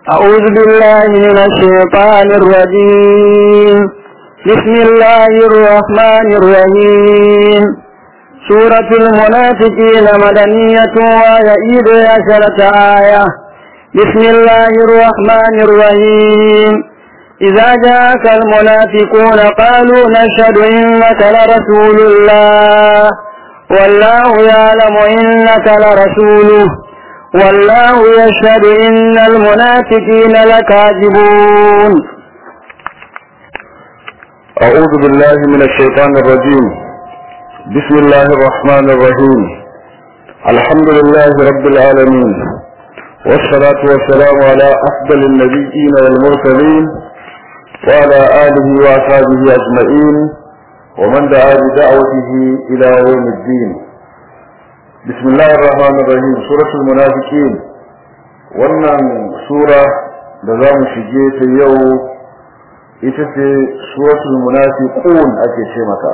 أعوذ بالله من الشيطان الرجيم بسم الله الرحمن الرحيم سورة المنافقين مدنية ويئيد عشرة آية بسم الله الرحمن الرحيم إذا جاءك المنافقون قالوا نشهد إنك لرسول الله والله يعلم إنك لرسوله والله يشهد إن المنافقين لكاذبون أعوذ بالله من الشيطان الرجيم بسم الله الرحمن الرحيم الحمد لله رب العالمين والصلاة والسلام على أفضل النبيين والمرسلين وعلى آله وأصحابه أجمعين ومن دعا بدعوته إلى يوم الدين بسم الله الرحمن الرحيم سورة المنافقين wannan sura da za mu shige ta yau ita ce suratul munafiqun ake ce mata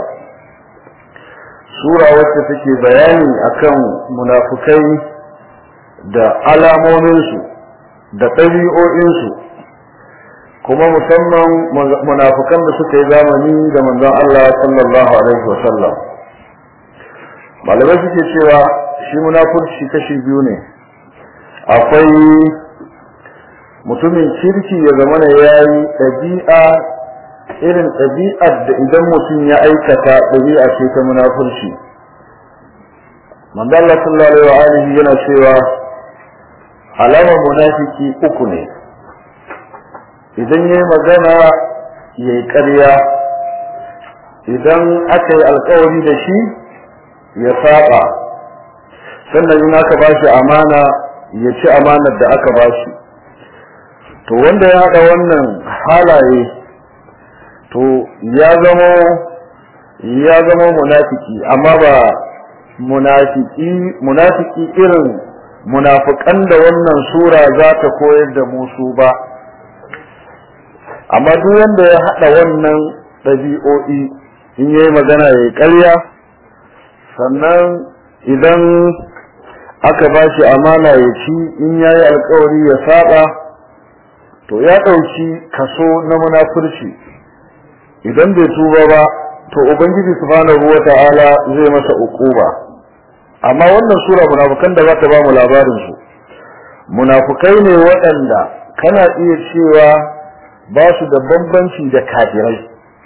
sura wacce take bayani akan munafukai da alamominsu da ɗabi'o'insu kuma musamman munafukan da suka yi zamani da manzon Allah sallallahu alaihi wa sallam malamai suke cewa shi munafurci kashi biyu ne akwai mutumin kirki ya zama na yayi ɗabi'a irin ɗabi'ar da idan mutum ya aikata ɗabi'a ce ta munafurci manzo Allah sallallahu alaihi wa yana cewa alamar munafiki uku ne idan yayi magana yayi ƙarya idan aka yi alkawari da shi ya saba sannan in aka bashi amana ya ci amanar da aka bashi to wanda ya haɗa wannan halaye to ya zama ya zama munafiki amma ba munafiki munafiki irin munafikan da wannan sura za ta koyar da musu ba amma duk wanda ya haɗa wannan ɗabi'o'i in yayi magana ya ƙarya sannan idan aka ba shi amana ya ci in ya yi alkawari ya saba to ya ɗauki kaso na munafurci idan bai tuba ba to ubangiji subhanahu wa ta'ala zai masa ukuba amma wannan sura munafukan da za ta ba mu labarin su munafukai ne waɗanda kana iya cewa ba su da bambanci da kafirai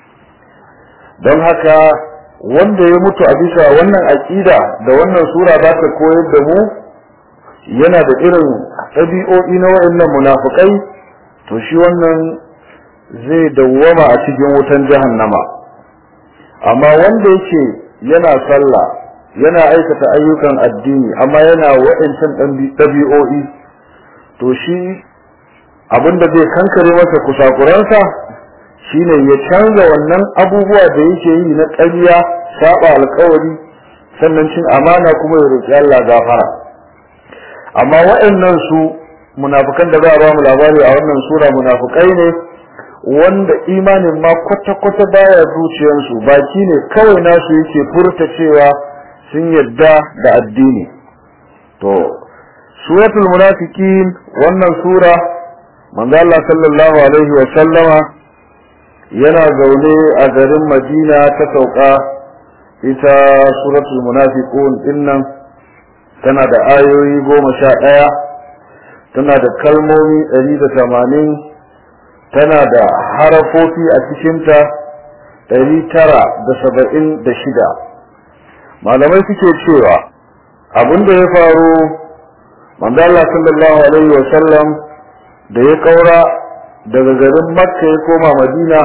don haka wanda ya mutu a bisa wannan aƙida da wannan sura za ta koyar da mu yana da irin ɗabi'o'i na waɗannan munafukai to shi wannan zai dawwama a cikin wutan jahannama amma wanda yake yana sallah yana aikata ayyukan addini amma yana waɗancan ɗabi'o'i to shi abinda zai kankare masa kusakuransa shine ya canza wannan abubuwa da yake yi na ƙarya saba alkawari sannan cin amana kuma ya roƙi Allah gafara amma waɗannan su munafukan da za a ba mu labari a wannan sura munafukai ne wanda imanin ma kwata-kwata baya zuciyarsu baki ne kawai nasu yake furta cewa sun yadda da addini to suratul munafiqin wannan sura manzo Allah sallallahu alaihi wa sallama yana zaune a garin Madina ta sauka ita suratul munafiqun dinnan tana da ayoyi goma sha ɗaya tana da kalmomi ɗari da tamanin tana da harafofi a cikinta ɗari tara da saba'in da shida malamai suke cewa abin da ya faru manzo Allah sallallahu alaihi wa sallam da ya kaura daga garin makka ya koma madina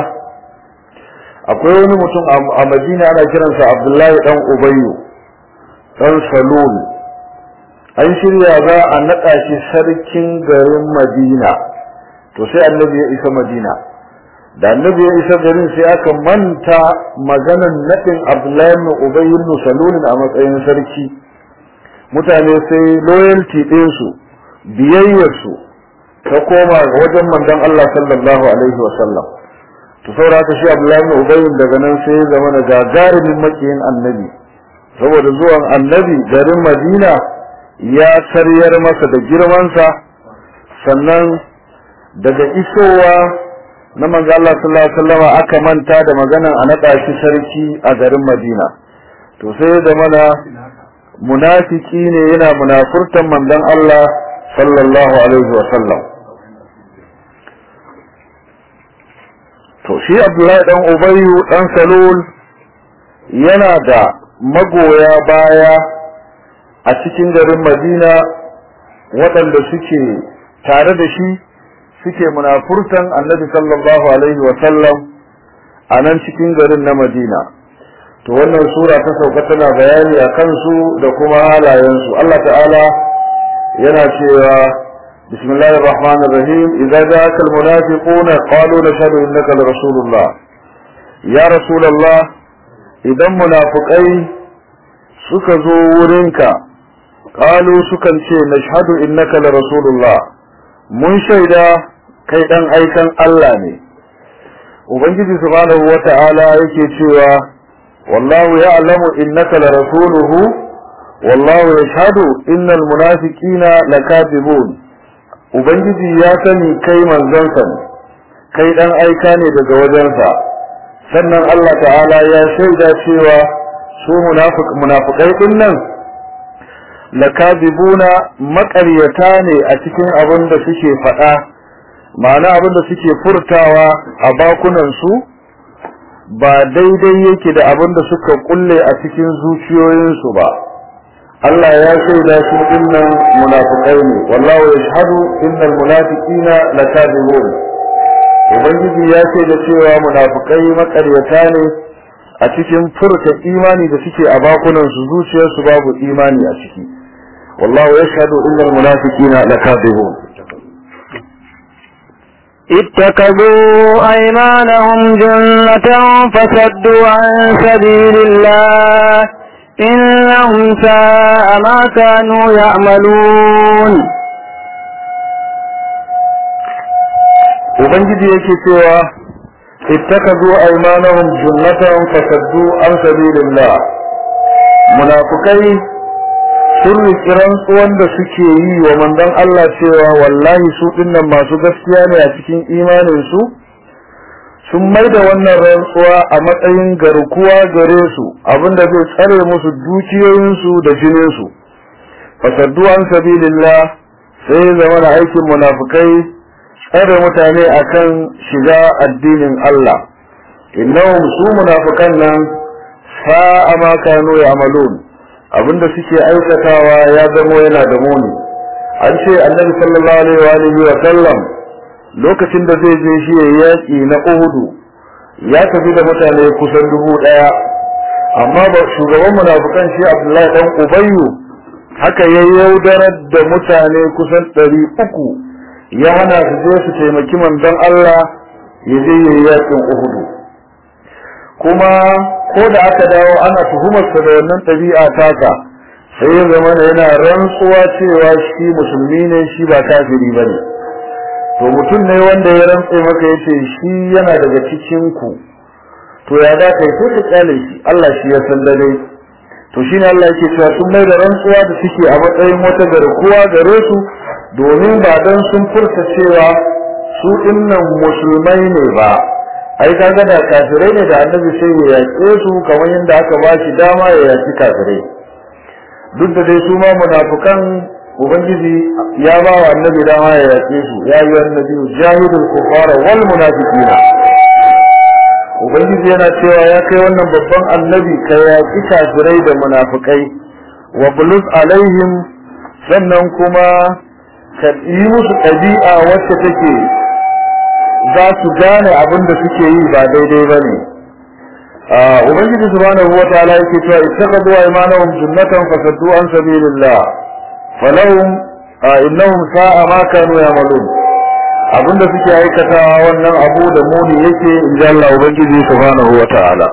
akwai wani mutum a madina ana kiransa abdullahi dan ubayyu dan salul an shirya za a naɗa shi sarkin garin madina to sai annabi ya isa madina da annabi ya isa garin sai aka manta maganan naɗin abdullahi ibn ubayyu ibn salul a matsayin sarki mutane sai loyalty ɗinsu biyayyarsu ta koma wajen manzon Allah sallallahu alaihi wa sallam to saboda haka shi Abdullahi ibn Ubay daga nan sai ya zama da gagarumin makiyin annabi saboda zuwan annabi garin Madina ya sariyar masa da girmansa sannan daga isowa na manzo Allah sallallahu alaihi wasallam aka manta da maganan a naɗa shi sarki a garin Madina to sai da mana munafiki ne yana munafurtan manzon Allah sallallahu alaihi wasallam to shi Abdullahi dan Ubayyu dan Salul yana da magoya baya a cikin garin Madina waɗanda suke tare da shi suke munafurtan annabi sallallahu alaihi wa sallam a nan cikin garin na Madina to wannan sura ta sauka tana bayani a kansu da kuma halayensu Allah ta'ala yana cewa bismillahir rahmanir rahim idza ja'aka almunafiquna qalu nashhadu innaka rasulullah ya rasulullah idan munafikai suka zo wurinka qalu sukan ce nashhadu innaka rasulullah mun shaida kai dan aikan Allah ne ubangiji subhanahu wata'ala yake cewa wallahu ya'lamu innaka la rasuluhu wallahu yashhadu innal munafiqina lakadibun ubangiji ya sani kai manzon ne kai dan aika ne daga wajensa sannan Allah ta'ala ya shaida cewa su munafiq munafiqai din nan lakadibuna maƙaryata ne a cikin abin da suke faɗa ma'ana abin da suke furtawa a bakunansu ba daidai yake da abin da suka kulle a cikin zuciyoyinsu ba Allah ya shaida su dinnan munafiqai ne wallahu yashhadu innal munafiqina lakadibun ubangiji ya shaida cewa munafiqai maƙaryata ne a cikin furta imani da suke a bakunansu zuciyarsu babu imani a ciki والله يشهد إن المنافقين لكاذبون اتخذوا أيمانهم جنة فصدوا عن سبيل الله إنهم ساء ما كانوا يعملون Ubangiji yake cewa ittakazu aymanahum junnatan fasaddu an sabilillah munafikai sun riƙi rantsuwan da suke yi wa manzon Allah cewa wallahi su dinnan masu gaskiya ne a cikin imaninsu sun mai da wannan rantsuwa a matsayin garkuwa gare su abinda zai tsare musu dukiyoyinsu da jininsu fasaddu an sabilillah sai zama da aikin munafukai tsare mutane akan shiga addinin Allah innahum su munafukan nan sa'a ma kanu ya'malun abinda suke aikatawa ya zamo yana da muni an ce annabi sallallahu alaihi wa sallam lokacin da zai je shi yayi yaki na Uhudu ya tafi da mutane kusan dubu daya amma ba shugaban munafikan shi Abdullahi dan Ubayyu haka ya yaudarar da mutane kusan ɗari uku ya hana su je su taimaki manzon Allah ya je yayi yakin Uhudu kuma ko da aka dawo ana tuhumarsa da wannan ɗabi'a taka sai ya zama yana rantsuwa cewa shi musulmi ne shi ba kafiri ba ne to mutum ne wanda ya rantse maka ya ce shi yana daga cikin ku to ya za ka yi ko ka kyale shi Allah shi ya san da dai to shi ne Allah yake cewa sun mai da rantsuwa da suke a matsayin wata garkuwa gare su domin ba don sun furta cewa su dinnan musulmai ne ba ai kaga da kafirai ne da annabi sai ya yaƙe su kamar yadda aka ba shi dama ya yaƙi kafirai duk da dai su ma munafukan ubangiji ya ba wa annabi dama ya yaƙe su ya yi annabi jahidul kufara wal munafiqina ubangiji yana cewa ya kai wannan babban annabi ka yaƙi kafirai da munafukai wa bulus alaihim sannan kuma ka yi musu ɗabi'a wacce take za su gane abin da suke yi ba daidai ba ne ubangiji subhanahu wa ta'ala yake cewa ittaqadu aymanahum junnatan fasaddu an sabilillah falahum innahum sa'a ma kanu ya'malun abin da suke aikatawa wannan abu da muni yake inji Allah ubangiji subhanahu wa ta'ala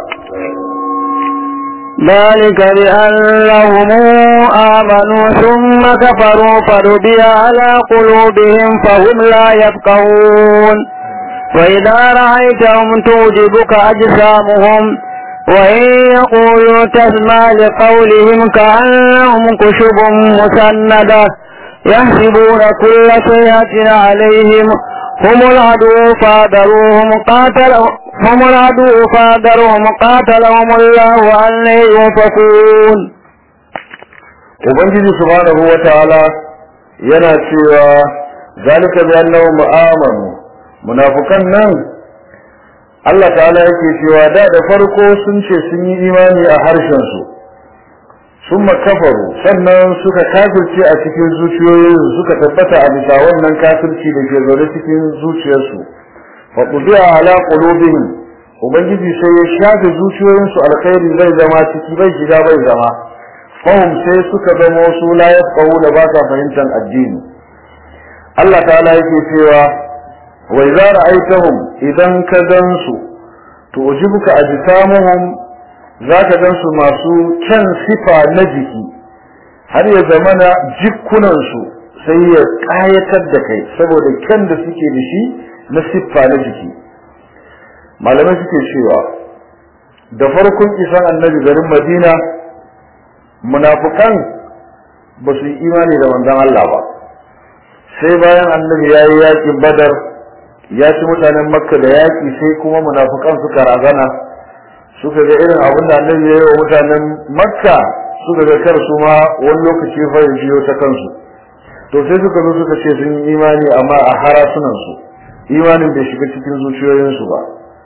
ذلك بأنهم آمنوا ثم كفروا فربي على قلوبهم فهم لا يفقهون وإذا رأيتهم توجبك أجسامهم وإن يقولوا تسمع لقولهم كأنهم كشب مسندة يحسبون كل شيء عليهم هم العدو فادروهم قاتل هم العدو فادروهم قاتلهم الله أن يؤفكون ubangiji subhanahu wa ta'ala yana cewa zalika bi annahum amanu munafikan nan Allah ta'ala yake cewa da da farko sun ce sun yi imani a harshen su sun makafaru sannan suka kafirce a cikin zuciyoyinsu suka tabbata a bisa wannan kafirci da ke zaune cikin zuciyarsu fa qudiya ala qulubihim ubangiji sai ya shafe zuciyoyinsu alkhairi zai zama ciki bai shiga bai zama fahim sai suka zama wasu la yafqahu da ba sa fahimtar addini Allah ta'ala yake cewa wa idza ra'aytahum idan ka gansu to ujibuka ajsamuhum zaka gansu masu kyan sifa na jiki har ya zamana jikunan su sai ya kayatar da kai saboda kyan da suke da shi na siffa na jiki malamai suke cewa da farkon isan annabi garin Madina munafukan ba su yi imani da manzon Allah ba sai bayan annabi ya yi yaƙin badar ya ci mutanen makka da yaƙi sai kuma munafukan suka razana suka ga irin abin da annabi ya yi wa mutanen makka suka ga kar su ma wani lokaci fa ya biyo ta kansu to sai suka zo suka ce sun yi imani amma a harasunan su imanin bai shiga cikin zuciyoyinsu ba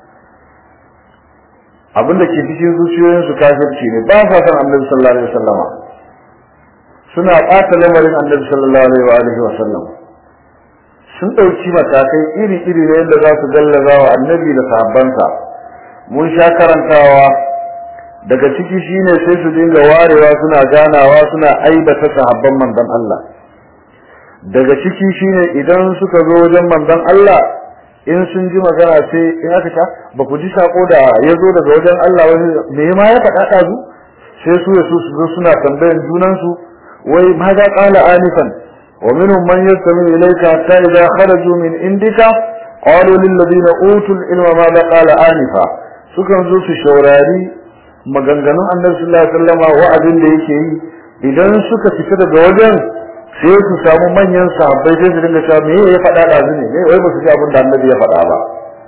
abin da ke cikin zuciyoyinsu kafirci ne ba sa san annabi sallallahu alaihi wasallama suna ɓata lamarin annabi sallallahu alaihi wa alihi wasallam sun ɗauki matakai iri-iri na yadda za su gallaza wa annabi da sahabbansa mun sha karantawa daga ciki shine sai su dinga warewa suna ganawa suna aibata sahabban manzon Allah daga ciki shine idan suka zo wajen manzon Allah in sun ji magana sai in aka ta ba ku ji sako da ya zo daga wajen Allah wani me ma ya faɗa ɗazu sai su ya su zo suna tambayan junansu wai ma za ƙala anifan wa minhum man yastami ilayka hatta idza kharaju min indika qalu lil ladina utul ilma ma za ƙala anifa sukan zo su shaurari maganganun annabi sallallahu alaihi wasallam wa'azin da yake yi idan suka fita daga wajen sai su samu manyan sahabbai sai su dinga cewa me ya faɗa da ne ne wai ba su ji abin da annabi ya faɗa ba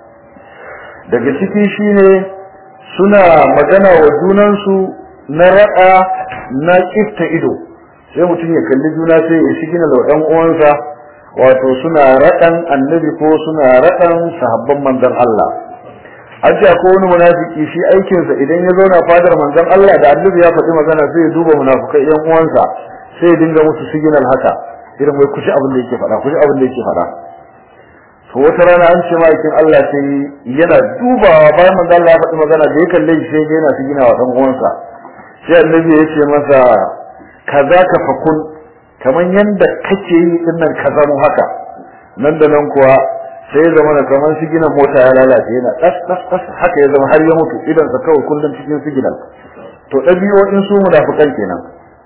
daga ciki shine suna magana wa junansu na raɗa na kifta ido sai mutum ya kalli juna sai ya shi gina da ɗan uwansa wato suna raɗan annabi ko suna raɗan sahabban manzon Allah an ce akwai wani munafiki shi aikinsa idan ya zauna fadar manzon Allah da annabi ya faɗi magana sai ya duba munafukai yan uwansa sai ya dinga musu signal haka irin wai kushi abin da yake faɗa kushi abin da yake faɗa to wata rana an ce ma'aikin Allah sai yana dubawa bayan manzo Allah ya faɗi magana da ya kalle shi sai yana sigina wa dan uwansa sai annabi ya ce masa kaza ka fakun kaman yanda kake yi din nan ka zamo haka nan da nan kuwa sai ya zama kamar siginan mota ya lalace yana tas tas tas haka ya zama har ya mutu idan sa kawai kullum cikin siginal to ɗabi'o'in su munafikan kenan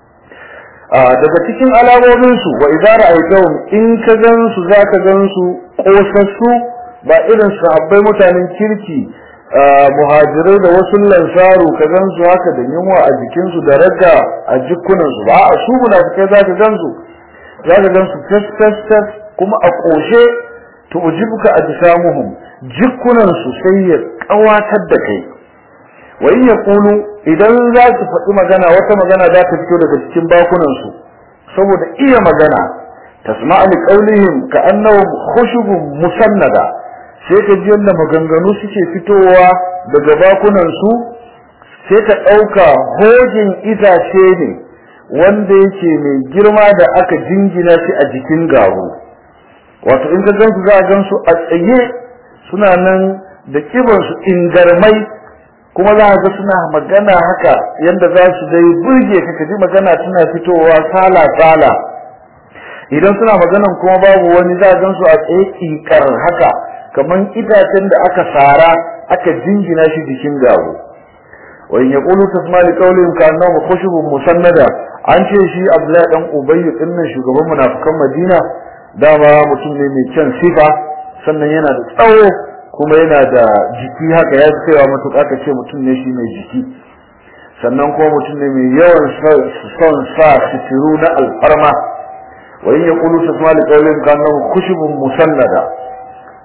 daga cikin alamominsu wa idza ra'aytahum in ka gansu zaka gansu kosassu ba irin sahabbai mutanen kirki muhajirai da wasu lansaru ka gansu haka da yunwa a jikinsu da raga a jikunansu ba a su munafikai zaka gansu zaka gansu tas tas tas kuma a koshe to ujibuka ajsamuhum jikunansu sai ya kawatar da kai wa in yaqulu idan za su faɗi magana wata magana za ta fito daga cikin bakunan su saboda iya magana tasma'a li qawlihim ka annahum khushubun musannada sai ka ji yadda maganganu suke fitowa daga bakunan su sai ka ɗauka hojin itace ne wanda yake mai girma da aka jingina shi a jikin garu wato in ka gansu za a gansu a tsaye suna nan da kibansu ingarmai kuma za a ga suna magana haka yadda za su dai burge ka kaji magana tana fitowa sala sala idan suna maganan kuma babu wani za a gan su a tsaye kikar haka kamar itacen da aka sara aka jingina shi jikin gawo wa in yaqulu tasma li qawlihim ka annahu khushubun musannada an ce shi Abdullahi dan Ubay din nan shugaban munafikan Madina dama mutum ne mai kyan sifa sannan yana da tsawo kuma yana da jiki haka ya fi kaiwa matuƙa ka ce mutum ne shi mai jiki sannan kuma mutum ne mai yawan son sa sitiru na alfarma wa in yaqulu tasma li qawlin kana khushubun musannada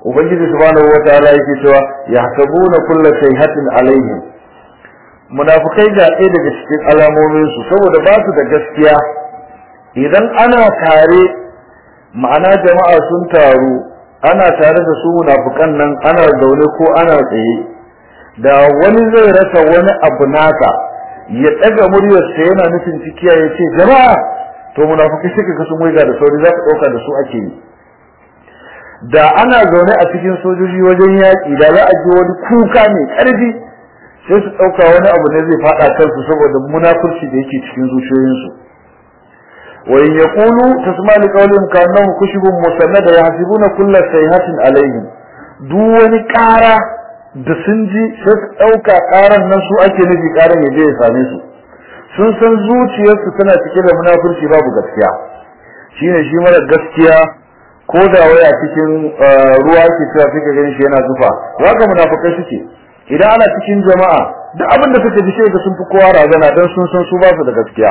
ubangiji subhanahu wataala yake cewa yahsabuna kulla sayhatin alaihim munafikai ga ɗaya daga cikin alamomin su saboda ba su da gaskiya idan ana tare ma'ana jama'a sun taru ana tare da su munafikan nan ana zaune ko ana tsaye da wani zai rasa wani abu naka ya ɗaga muryarsa yana nufin cikiya ya ce jama'a to munafikai suka ga sun waiga da sauri za ka ɗauka da su ake yi da ana zaune a cikin sojoji wajen yaƙi da za a ji wani kuka mai ƙarfi sai su ɗauka wani abu ne zai faɗa kansu saboda munafurci da yake cikin zuciyoyinsu wa in yaqulu tasma li qawlihim ka'annahum kushubun musannada yahsibuna kulla sayhatin alaihim duk wani ƙara da sun ji sai su ɗauka ƙaran nan su ake nufi ƙaran ya je ya same su sun san zuciyarsu tana cike da munafurci babu gaskiya shine shi mara gaskiya ko da waya cikin ruwa ke cewa suka gani shi yana zufa waka munafukai suke idan ana cikin jama'a duk abin da suka ji sai ga sun fi kowa razana dan sun san su ba su da gaskiya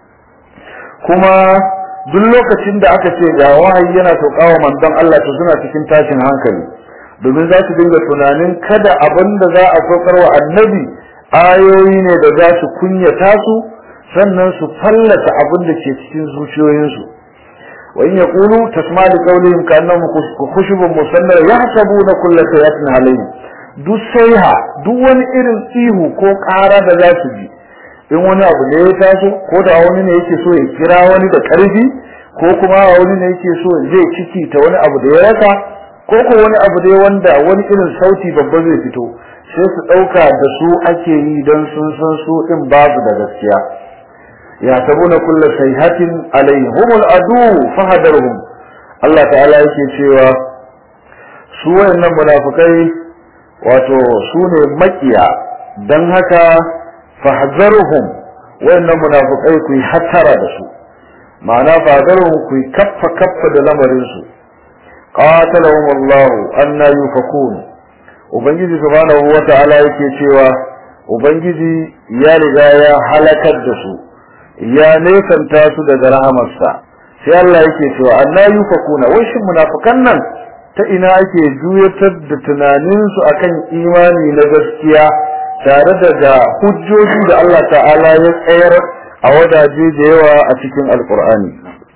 kuma duk lokacin da aka ce ga wahayi yana saukawa manzon Allah to suna cikin tashin hankali domin za su dinga tunanin kada abin da za a saukar wa annabi ayoyi ne da za su kunyata su sannan su fallata abin da ke cikin zuciyoyinsu وإن يقولوا تسمع لقولهم كأنهم خشب مسنة يحسبون كل سيئة عليهم duk saiha duk wani irin ihu ko ƙara da za su ji in wani abu ne ya taso ko da wani ne yake so ya kira wani da ƙarfi ko kuma wani ne yake so zai ciki ta wani abu da ya rasa ko ko wani abu da wanda wani irin sauti babba zai fito sai su ɗauka da su ake yi don sun san su ɗin babu da gaskiya يحسبون كل سيحة عليهم هم العدو فهدرهم الله تعالى yake cewa su wayannan munafikai wato su ne makiya dan haka fahzaruhum wayannan munafikai ku hattara da su ma'ana fahzaruhum ku kaffa kaffa da lamarin su qatalahum Allah anna yufakun ubangiji subhanahu wata'ala yake cewa ubangiji ya riga ya halakar da su ya nesanta su daga rahamarsa sai Allah yake cewa anna yufakuna wai shin munafikan nan ta ina ake juyatar da tunanin su akan imani na gaskiya tare da da hujjoji da Allah ta'ala ya tsayar a wadaje da yawa a cikin alkur'ani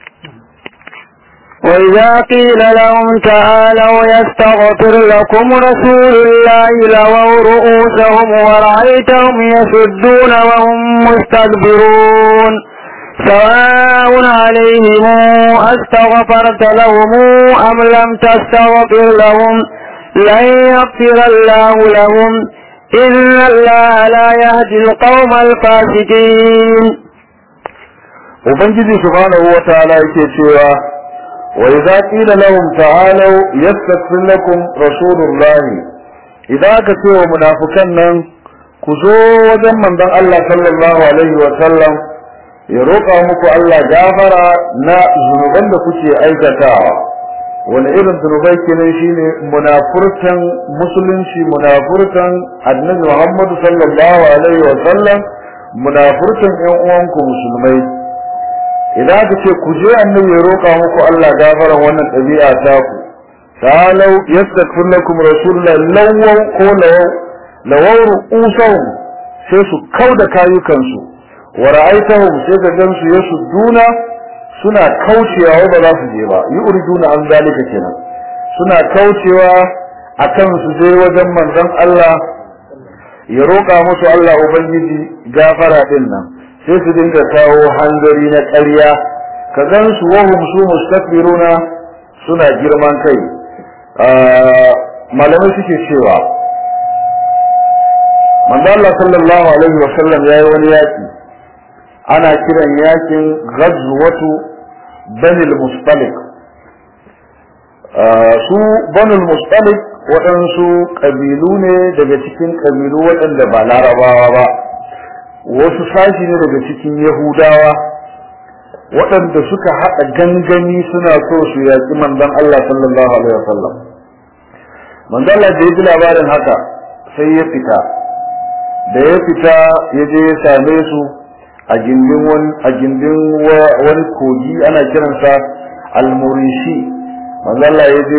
وإذا قيل لهم تعالوا يستغفر لكم رسول الله لووا رؤوسهم ورأيتهم يسدون وهم مستكبرون سواء عليهم أستغفرت لهم أم لم تستغفر لهم لن يغفر الله لهم إن الله لا يهدي القوم الفاسقين وبنجي سبحانه وتعالى يكي وإذا قيل لهم تعالوا يستغفر لكم رسول الله إذا كتوا منافقا كزو وجن من دان الله صلى الله عليه وسلم يروقا muku Allah gafara na zunuban da kuke aikatawa wani irin zunubai kenan shine munafurtan musulunci munafurtan annabi Muhammad sallallahu alaihi wa sallam munafurtan ƴan uwanku musulmai idan aka ce ku je annabi ya roƙa muku Allah gafaran wannan ɗabi'a ta ku talau yastaghfir lakum rasulullah lawaw ko lawaw lawaw ru'usahum sai su kauda kayukansu wa ra'aytahum sai ka gansu yasudduna suna kaucewa ba za su je ba yuriduna an zalika kenan suna kaucewa akan su je wajen manzon Allah ya roƙa musu Allah ubangiji gafara din nan sai su dinga kawo hanzari na ƙarya ka gan su wahum su mustakbiruna suna girman kai malamai suke cewa manzo Allah sallallahu alaihi wa sallam yayi wani yaki ana kiran yakin ghazwatu bani al-mustalik su bani al-mustalik waɗansu ƙabilu ne daga cikin ƙabilu waɗanda ba larabawa ba wasu sashi ne daga cikin yahudawa waɗanda suka haɗa gangami suna so su yaƙi manzon Allah sallallahu alaihi wasallam manzon Allah da ya ji labarin haka sai ya fita da ya fita ya je ya same su a gindin wani a gindin wani kogi ana kiransa almurishi manzon Allah ya je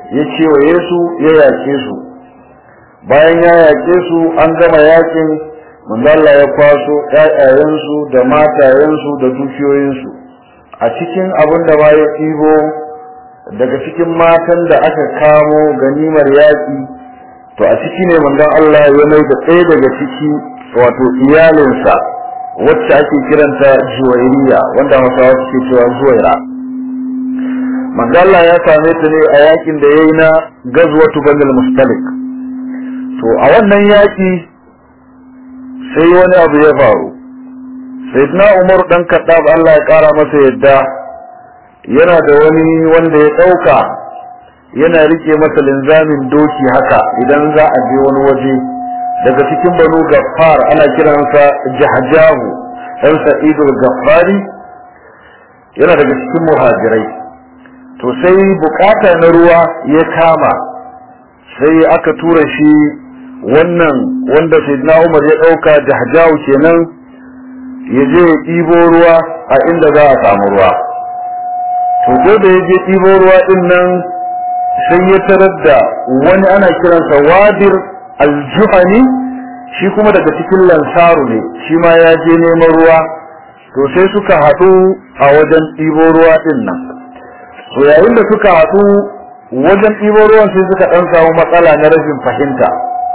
ya kewaye su ya yake su bayan ya yake su an gama yakin manzala ya kwaso ƴaƴayensu da matayensu da dukiyoyinsu a cikin abin da ma ya ɗibo daga cikin matan da aka kamo ganimar yaƙi to a ciki ne manzon Allah ya mai da ɗaya daga ciki wato iyalinsa wacce ake kiranta juwairiya wanda hausawa suke cewa zuwaira manzon Allah ya same ta ne a yakin da yayi na gazwatu banil mustalik to a wannan yaki sai wani abu ya faru sayyidina umar dan kaddab Allah ya kara masa yadda yana da wani wanda ya dauka yana rike masa linzamin doki haka idan za a je wani waje daga cikin banu gaffar ana kiransa jahjahu dan sa'idul gaffari yana daga cikin muhajirai to sai bukata na ruwa ya kama sai aka tura shi wannan wanda sayyidina Umar ya dauka jahjahu kenan ya je ya ɗibo ruwa a inda za a samu ruwa to ko da ya je ɗibo ruwa din nan sai ya tarar da wani ana kiransa wadir aljuhani shi kuma daga cikin lansaru ne shi ma ya je neman ruwa to sai suka haɗu a wajen ɗibo ruwa din nan to yayin da suka haɗu wajen ɗibo ruwan sai suka ɗan samu matsala na rashin fahimta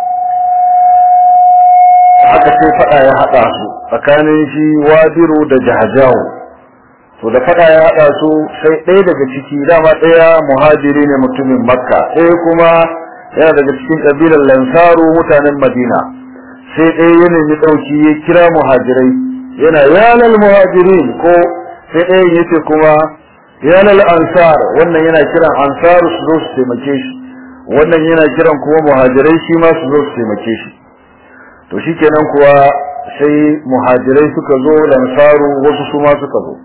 haka sai faɗa ya haɗa su tsakanin shi wadiru da jahajawo to da faɗa ya haɗa su sai ɗaya daga ciki dama ɗaya muhajiri ne mutumin makka ɗaya kuma yana daga cikin ƙabilar lansaru mutanen madina sai ɗaya ya nemi ɗauki ya kira muhajirai yana yalal muhajirin ko sai ɗayan yace kuma yalal ansar wannan yana kiran ansaru su zo su taimake shi wannan yana kiran kuma muhajirai shi ma su zo su taimake shi to shikenan kuwa sai muhajirai suka zo lansaru wasu su ma suka zo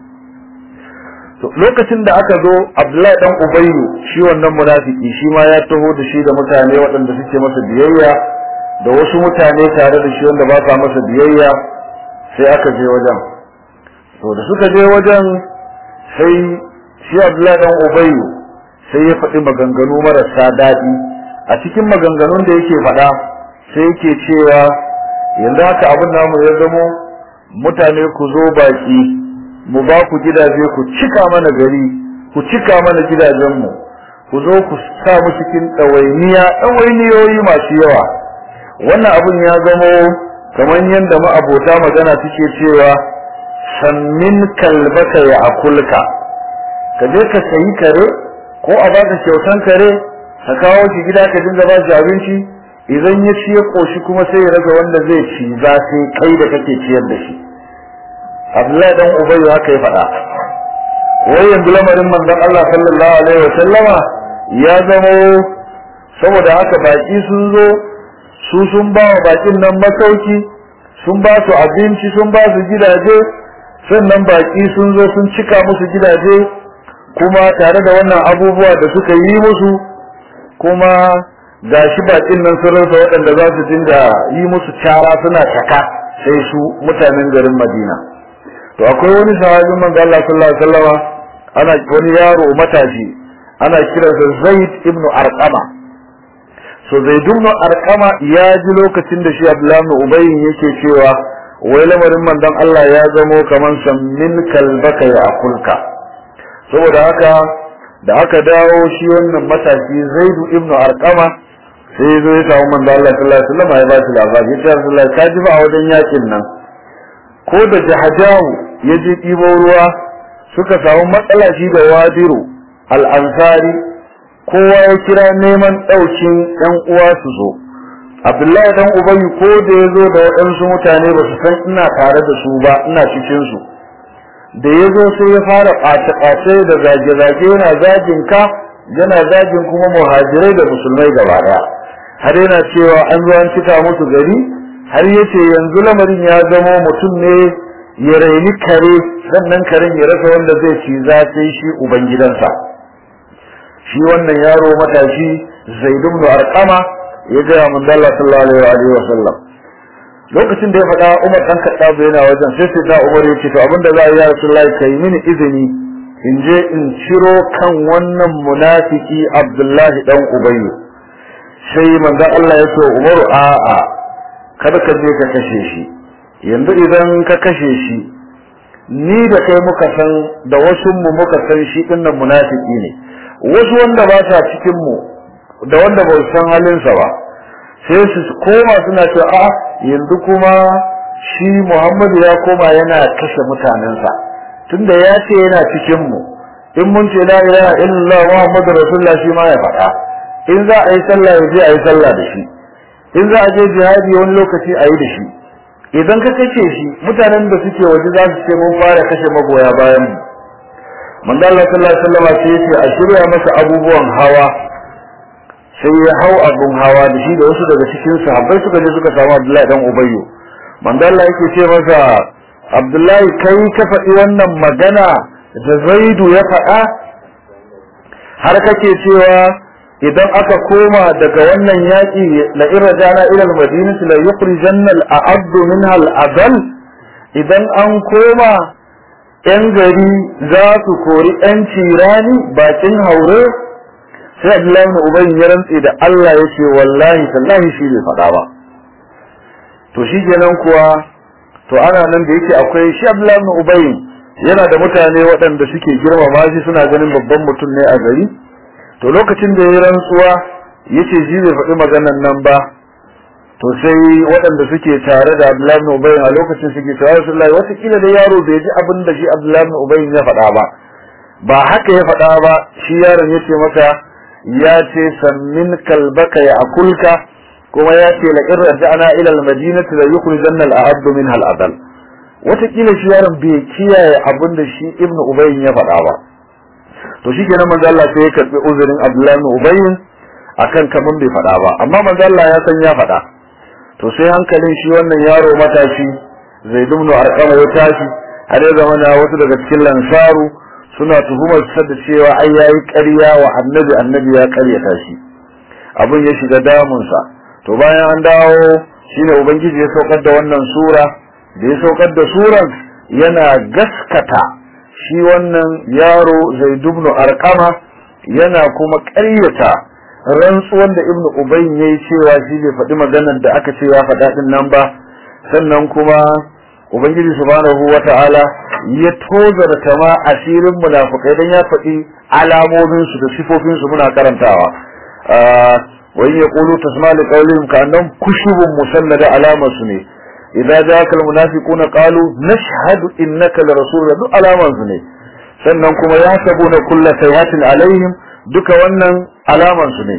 to lokacin da aka zo abdullahi dan ubayyu shi wannan munafiki shi ma ya taho da shi da mutane waɗanda suke masa biyayya da wasu mutane tare da shi wanda ba sa masa biyayya sai aka je wajen to da suka je wajen sai shi abdullahi dan ubayyu sai ya faɗi maganganu marasa daɗi a cikin maganganun da yake faɗa sai yake cewa yanzu haka abin namu ya zamo mutane ku zo baki mu ba ku gidaje ku cika mana gari ku cika mana gidajenmu ku zo ku sa mu cikin ɗawainiya ɗawainiyoyi masu yawa wannan abin ya zamo kamar yadda ma'abota magana suke cewa sannin kalbaka ya akulka ka je ka sayi kare ko a baka kyautan kare ka kawo shi gida ka dinga ba shi abinci idan ya ci ya koshi kuma sai ya raga wanda zai ci za sai kai da kake ciyar da shi Abdullahi dan Ubayy haka ya faɗa wai yanzu lamarin manzon Allah sallallahu alaihi wa sallama ya zamo saboda haka baki sun zo su sun ba wa bakin nan masauki sun ba su abinci sun ba su gidaje sannan baki sun zo sun cika musu gidaje kuma tare da wannan abubuwa da suka yi musu kuma ga shi bakin nan sun rasa waɗanda za su dinga yi musu cara suna taka sai su mutanen garin Madina to akwai wani sahabin manzo Allah sallallahu alaihi wasallama ana wani yaro matashi ana kiransa Zaid ibn Arqama so Zaid ibn Arqama ya ji lokacin da shi Abdullah ibn Ubay yake cewa wai lamarin manzon Allah ya zamo kaman sammin kalbaka ya akulka saboda haka da aka dawo shi wannan matashi Zaid ibn Arqama sai zo ya samu manzo Allah sallallahu alaihi wasallam ya ba shi labari ya ce Allah ka ji ba a wajen yakin nan ko da jahajahu ya je ɗibo ruwa suka samu matsala shi da wadiru al-ansari kowa ya kira neman ɗaukin ɗan uwa su zo abdullahi dan ubayi ko da ya zo da waɗansu mutane ba su san ina tare da su ba ina cikin su da ya zo sai ya fara ɓace-ɓace da zage-zage yana zagin ka yana zagin kuma muhajirai da musulmai gaba ɗaya har yana cewa an zo an cika musu gari har yace yanzu lamarin ya zama mutum ne ya raini kare sannan karen ya rasa wanda zai ci za sai shi ubangidansa shi wannan yaro matashi zaid ibn arqama ya ga manzo Allah sallallahu alaihi wa sallam lokacin da ya faɗa Umar dan Khattab yana wajen sai sai da Umar ya ce to abinda za a yi ya Rasulullahi kai mini izini in je in ciro kan wannan munafiki Abdullahi dan Ubayyu sai manzo Allah ya ce Umaru a'a kada ka je ka kashe shi yanzu idan ka kashe shi ni da kai muka san da wasu mu muka san shi dinnan munafiki ne wasu wanda ba sa cikin mu da wanda ba san halinsa ba sai su koma suna cewa a yanzu kuma shi Muhammadu ya koma yana kashe mutanensa tunda ya ce yana cikin mu in mun ce la ilaha illallah Muhammadu rasulullah shi ma ya faɗa in za a yi sallah ya je a yi sallah da shi in za a je jihadi wani lokaci a yi da shi idan ka kace shi mutanen da suke waje za su ce mun fara kashe magoya bayan mu manzo Allah sallallahu alaihi wasallam sai yace a shirya masa abubuwan hawa sai ya hau abun hawa da shi da wasu daga cikin sahabbai suka je suka samu Abdullahi dan Ubayyu manzo Allah yake ce masa Abdullahi kai ka faɗi wannan magana da Zaidu ya faɗa har kake cewa idan aka koma daga wannan yaƙi la irjana ila al-madinati la yukhrijanna al-a'd minha al-adal idan an koma yan gari za su kori yan cirani bakin haure sai Abdullahi ibn Ubay ya rantse da Allah yace wallahi tallahi shi bai faɗa ba to shi kenan kuwa to ana nan da yake akwai shi Abdullahi ibn Ubay yana da mutane waɗanda suke girmama shi suna ganin babban mutum ne a gari to lokacin da ya rantsuwa yace shi bai faɗi maganan nan ba to sai waɗanda suke tare da Abdullahi ibn Ubay a lokacin suke cewa Rasulullahi wata kila da yaro bai ji abin da shi Abdullahi ibn Ubay ya faɗa ba ba haka ya faɗa ba shi yaron yace maka ya ce sammin kalbaka ya akulka kuma ya ce la in raja'na ila al-madinati la yukhrijanna al-a'd minha al-adal wata kila shi yaron bai kiyaye abin da shi Ibn Ubay ya faɗa ba to shi kenan manzo Allah sai ya karbi uzurin Abdullahi ibn Ubay akan kaman bai faɗa ba amma manzo Allah ya san ya faɗa to sai hankalin shi wannan yaro matashi Zaid ibn Arqam ya tashi har ya zama na wasu daga cikin lansaru suna tuhumar sa da cewa ai yayi ƙarya wa annabi annabi ya ƙaryata shi abin ya shiga damun sa to bayan an dawo shine ubangiji ya saukar da wannan sura da ya saukar da suran yana gaskata shi wannan yaro Zaid ibn Arqama yana kuma ƙaryata rantsuwan da Ibn Ubay yayi cewa shi bai faɗi maganar da aka ce ya faɗa din nan ba sannan kuma Ubangiji subhanahu wata'ala ya tozarta ma asirin munafikai dan ya faɗi alamomin su da sifofin su muna karantawa wa in yaqulu tasma li qawlihim ka'annahum kushubun musannada alamar su ne idza ja'aka almunafiquna qalu nashhadu innaka larasulullah duk alaman su ne sannan kuma ya sabuna kullu sayhatin alaihim duka wannan alaman su ne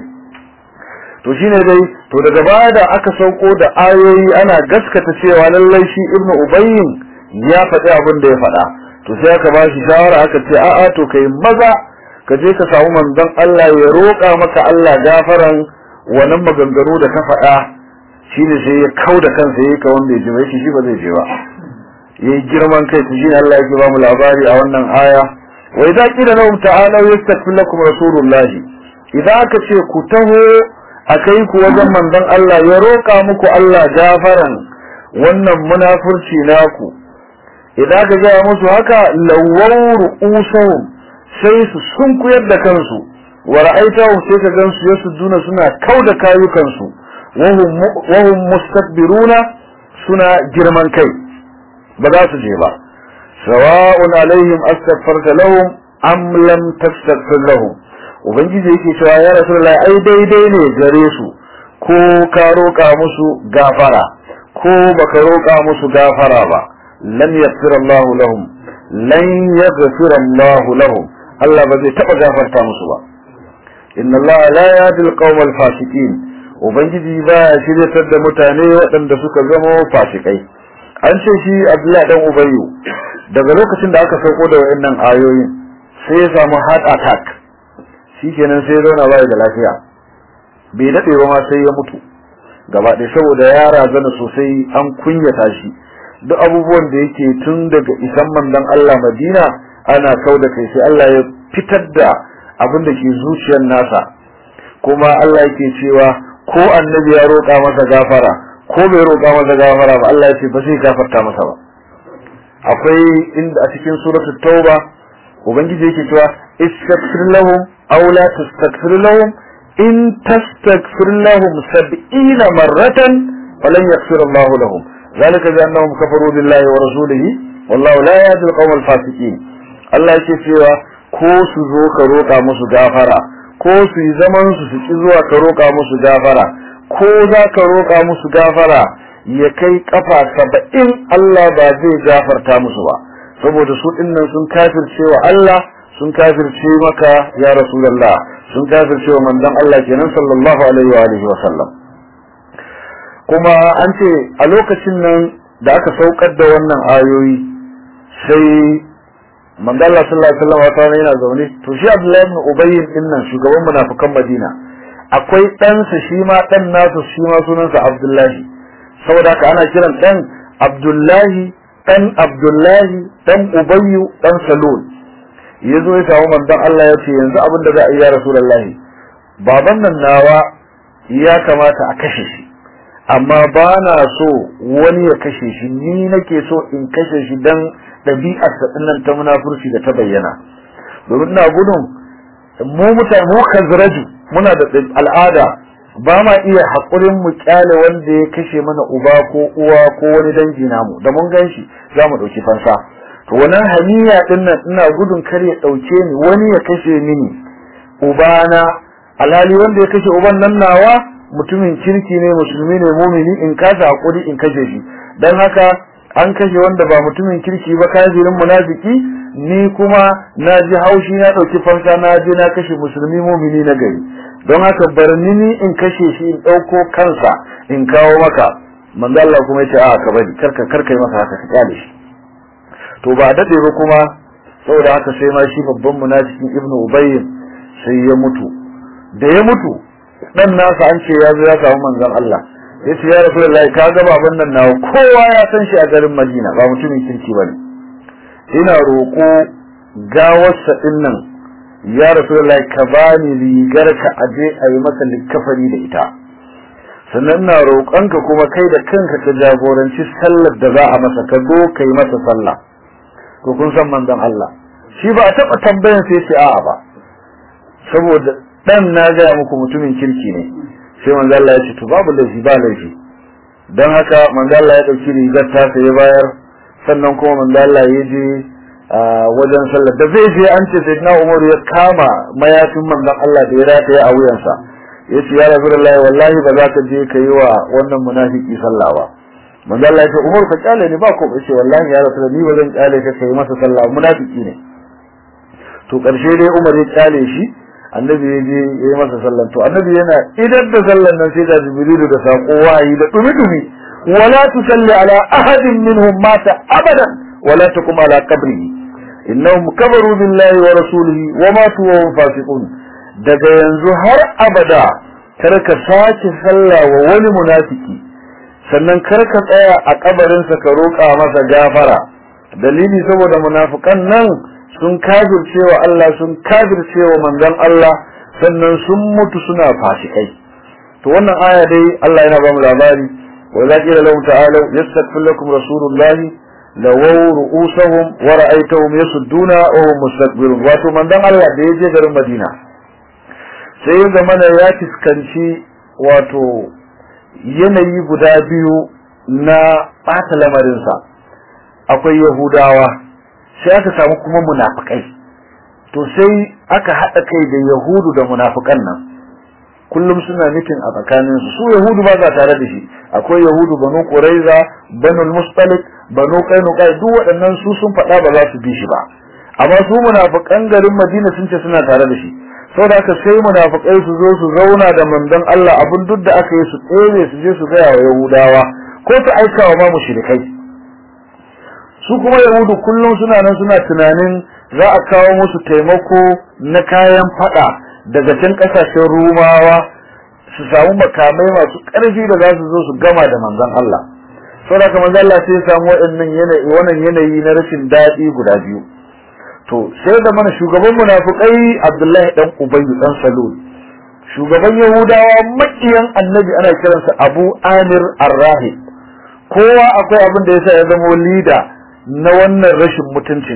to shine dai to daga baya da aka sauko da ayoyi ana gaskata cewa lallai shi ibnu ubayyin ya faɗi abin da ya faɗa to sai aka ba shi shawara aka ce a'a to kai maza ka je ka samu manzon Allah ya roƙa maka Allah gafaran wannan maganganu da ka faɗa shine sai ya kau da kansa yayi ka wanda ya ji bai shi ba zai je ba yayi girman kai to shine Allah yake ba mu labari a wannan aya wa idza qila lahum ta'alu yastaghfir lakum rasulullahi idan aka ce ku taho akai ku wajen manzon Allah ya roƙa muku Allah gafaran wannan munafurci naku idan ka gaya musu haka lawawru usahum sai su sunkuyar da kansu wa ra'aitahum sai ka gansu yasuduna suna kauda kayukansu wahum mustakbiruna suna girman kai ba za su je ba sawa'un alaihim astaghfarta lahum am lam tastaghfir lahum ubangiji yake cewa ya rasulullahi ai daidai ne gare su ko ka roƙa musu gafara ko baka roƙa musu gafara ba lan yaghfir Allah lahum lan yaghfir Allah lahum Allah ba zai taba gafarta musu ba inna Allah la yahdi al-qawm al-fasiqin ubangiji ba ya shiryatar da mutane waɗanda suka zama fasikai an ce shi Abdullahi dan Ubayyu daga lokacin da aka sauko da wayannan ayoyin sai ya samu heart attack shikenan sai ya zauna bai da lafiya bai dade ba ma sai ya mutu gaba ɗaya saboda ya razana sosai an kunyata shi duk abubuwan da yake tun daga isan mandan Allah Madina ana kau da kai sai Allah ya fitar da abin da ke zuciyar nasa kuma Allah yake cewa ko annabi ya roƙa masa gafara ko bai roƙa masa gafara ba Allah ya ce ba zai gafarta masa ba akwai inda a cikin suratul tauba ubangiji yake cewa istaghfir lahum aw la tastaghfir lahum in tastaghfir lahum 70 marratan falan yaghfir Allah lahum ذلك بأنهم كفروا بالله ورسوله والله لا يهدي القوم الفاسقين Allah yake cewa ko su zo ka roƙa musu gafara ko su yi zaman su su ki zuwa ka roƙa musu gafara ko za ka roƙa musu gafara ya kai kafa saba'in Allah ba zai gafarta musu ba saboda su dinnan sun kafirce wa Allah sun kafirce maka ya rasulullah sun kafirce wa manzon Allah kenan sallallahu alaihi wa alihi wa sallam kuma an ce a lokacin nan da aka saukar da wannan ayoyi sai manzo Allah sallallahu alaihi wasallam wata yana zaune to shi Abdullahi ibn Ubay din nan shugaban munafikan Madina akwai ɗansa shi ma ɗan nasu shi ma sunansa Abdullahi saboda haka ana kiran ɗan Abdullahi ɗan Abdullahi ɗan Ubayyu ɗan Salul yazo ya samu manzon Allah ya ce yanzu abin da za a yi ya Rasulullahi baban nan nawa ya kamata a kashe shi amma ba na so wani ya kashe shi ni nake so in kashe shi dan ɗabi'arsa nan ta munafurci da ta bayyana domin ina gudun mu mutane mu kazraju muna da al'ada ba ma iya haƙurin mu kyale wanda ya kashe mana uba ko uwa ko wani dangi namu da mun gan shi za mu ɗauki fansa to wannan haniya ɗin nan ina gudun kar ya ɗauke ni wani ya kashe mini ubana alhali wanda ya kashe uban nan nawa mutumin kirki ne musulmi ne mumini in kasa haƙuri in kashe shi don haka an kashe wanda ba mutumin kirki ba kafirin munafiki ni kuma na ji haushi na ɗauki fansa na je na kashe musulmi mumini na gari don haka bar ni ni in kashe shi in ɗauko kansa in kawo maka manzo Allah kuma yace a ka bari karka karka yi masa haka ka kyale shi to ba dade ba kuma saboda haka sai ma shi babban munafikin ibnu ubay sai ya mutu da ya mutu dan nasa an ce ya zo ya samu manzon Allah ya ce ya rasulullahi ka ga baban nan nawa kowa ya san shi a garin Madina ba mutumin kirki bane ina roƙo gawarsa din nan ya rasulullahi ka bani rigar ka aje a yi masa likafari da ita sannan na roƙonka kuma kai da kanka ka jagoranci sallar da za a masa ka zo ka yi masa sallah to kun san manzon Allah shi ba a taɓa tambayan sai ce a'a ba saboda dan na gaya muku mutumin kirki ne sai manzo Allah ya ce to babu laifi ba laifi dan haka manzo Allah ya dauki rigar ta sai ya bayar sannan kuma manzo Allah ya je wajen sallar da zai je an ce sayyidina Umar ya kama mayafin manzon Allah da ya rataye a wuyansa yace ya Rasulullahi wallahi ba za ka je ka yi wa wannan munafiki sallah ba manzo Allah ya ce Umar ka kyale ni ba ko yace wallahi ya Rasulullahi ni ba zan kyale ka kai masa sallah munafiki ne to karshe dai Umar ya kyale shi annabi ya je ya yi masa sallan to annabi yana idan da sallan nan sai da jibrilu da sako wayi da dumi dumi wala tusalli ala ahadin minhum mata abadan wala taqum ala qabrihi innahum kabaru billahi wa rasulihi wa matu wa hum fasiqun daga yanzu har abada kar ka sace sallah wa wani munafiki sannan kar ka tsaya a kabarinsa ka roƙa masa gafara dalili saboda munafikan nan sun kafircewa Allah sun kafircewa manzon Allah sannan sun mutu suna fasikai to wannan aya dai Allah yana ba mu labari wa za qila lahum ta'alu yastaghfir lakum rasulullahi lawaw ru'usahum wa ra'aytahum yasudduna wa hum mustakbirun wato manzon Allah da ya je garin Madina sai ya zamana ya fiskanci wato yanayi guda biyu na ɓata lamarinsa akwai yahudawa sai aka samu kuma munafikai to sai aka haɗa kai da yahudu da munafikan nan kullum suna nufin a tsakanin su su yahudu ba za tare da shi akwai yahudu banu quraiza banu mustalik banu qainuqa duk waɗannan su sun faɗa ba za su bi shi ba amma su munafikan garin madina sun ce suna tare da shi saboda haka sai munafikai su zo su zauna da manzon Allah abin duk da aka yi su tsere su je su gaya wa yahudawa ko su aika wa ma mushrikai su kuma yahudu kullum suna nan suna tunanin za a kawo musu taimako na kayan fada daga can kasashen rumawa su samu makamai masu ƙarfi da za su zo su gama da manzon Allah saboda haka manzon Allah sai ya samu waɗannan yanayi wannan yanayi na rashin daɗi guda biyu to sai da mana shugaban munafikai Abdullahi dan Ubay dan Salul shugaban Yahudawa makiyan Annabi ana kiransa Abu Amir Ar-Rahib kowa akwai abin da yasa ya zama leader na wannan rashin mutuncin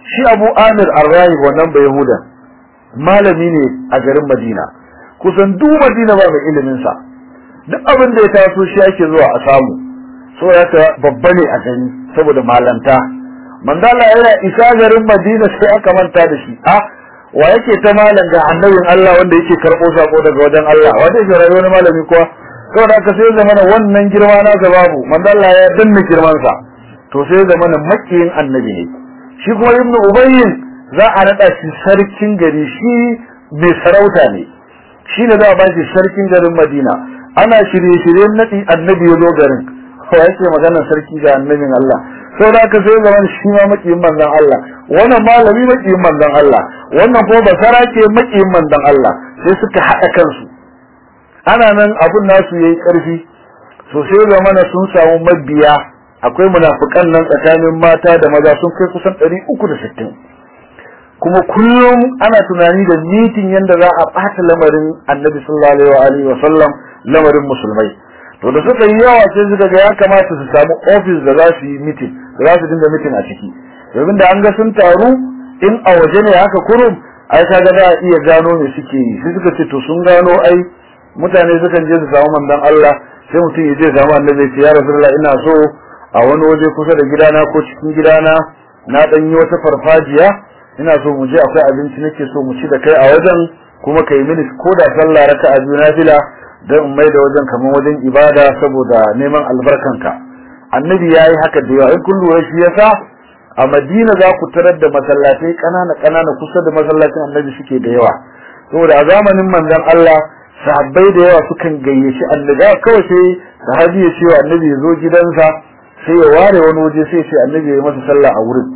shi Abu Amir Ar-Rahib wannan bai Yahudan malami ne a garin Madina kusan duk Madina ba mai ilimin sa duk abin da ya taso shi ake zuwa a samu so ya ta babba ne a gani saboda malanta mandala yana isa garin Madina sai aka manta da shi a wa yake ta malam ga annabin Allah wanda yake karɓo sako daga wajen Allah wanda yake rayuwa wani malami kuwa saboda aka sai zamana wannan girma na babu mandala ya danna girman sa to sai zamana makiyin annabi ne shi kuma ibnu ubayyin za a nada shi sarkin gari shi mai sarauta ne shi ne za a ba shi sarkin garin Madina ana shirye-shiryen nadi annabi ya zo garin ko yake magana sarki ga annabin Allah sau da aka sai zaman shi ma makiyin manzon Allah wannan malami makiyin manzon Allah wannan ko basara ke makiyin manzon Allah sai suka haɗa kansu ana nan abun nasu yayi ƙarfi so sai zamana sun samu mabiya akwai munafikan nan tsakanin mata da maza sun kai kusan 360 kuma kullum ana tunani da mitin yanda za a ɓata lamarin annabi sallallahu alaihi wa sallam lamarin musulmai to da suka yi yawa sai suka ga ya kamata su samu ofis da za su yi mitin da za su dinga mitin a ciki domin da an ga sun taru in a waje ne haka kurum ai kaga za a iya gano me suke yi sai suka ce to sun gano ai mutane sukan je su samu manzon Allah sai mutum ya je samu annabi ya ce ya rasulullah ina so a wani waje kusa da gidana ko cikin gidana na dan yi wata farfajiya ina so mu je akwai abinci nake so mu ci da kai a wajen kuma kai mini ko da sallah raka'a biyu na fila don in mai da wajen kamar wajen ibada saboda neman albarkanka annabi ya yi haka da yawa in kun lura shi yasa a madina za ku tarar da masallatai ƙanana ƙanana kusa da masallacin annabi suke da yawa saboda a zamanin manzon Allah sahabbai da yawa sukan gayyaci annabi kawai sai sahabi ya ce wa annabi ya zo gidansa sai ya ware wani waje sai ya ce annabi ya yi masa sallah a wurin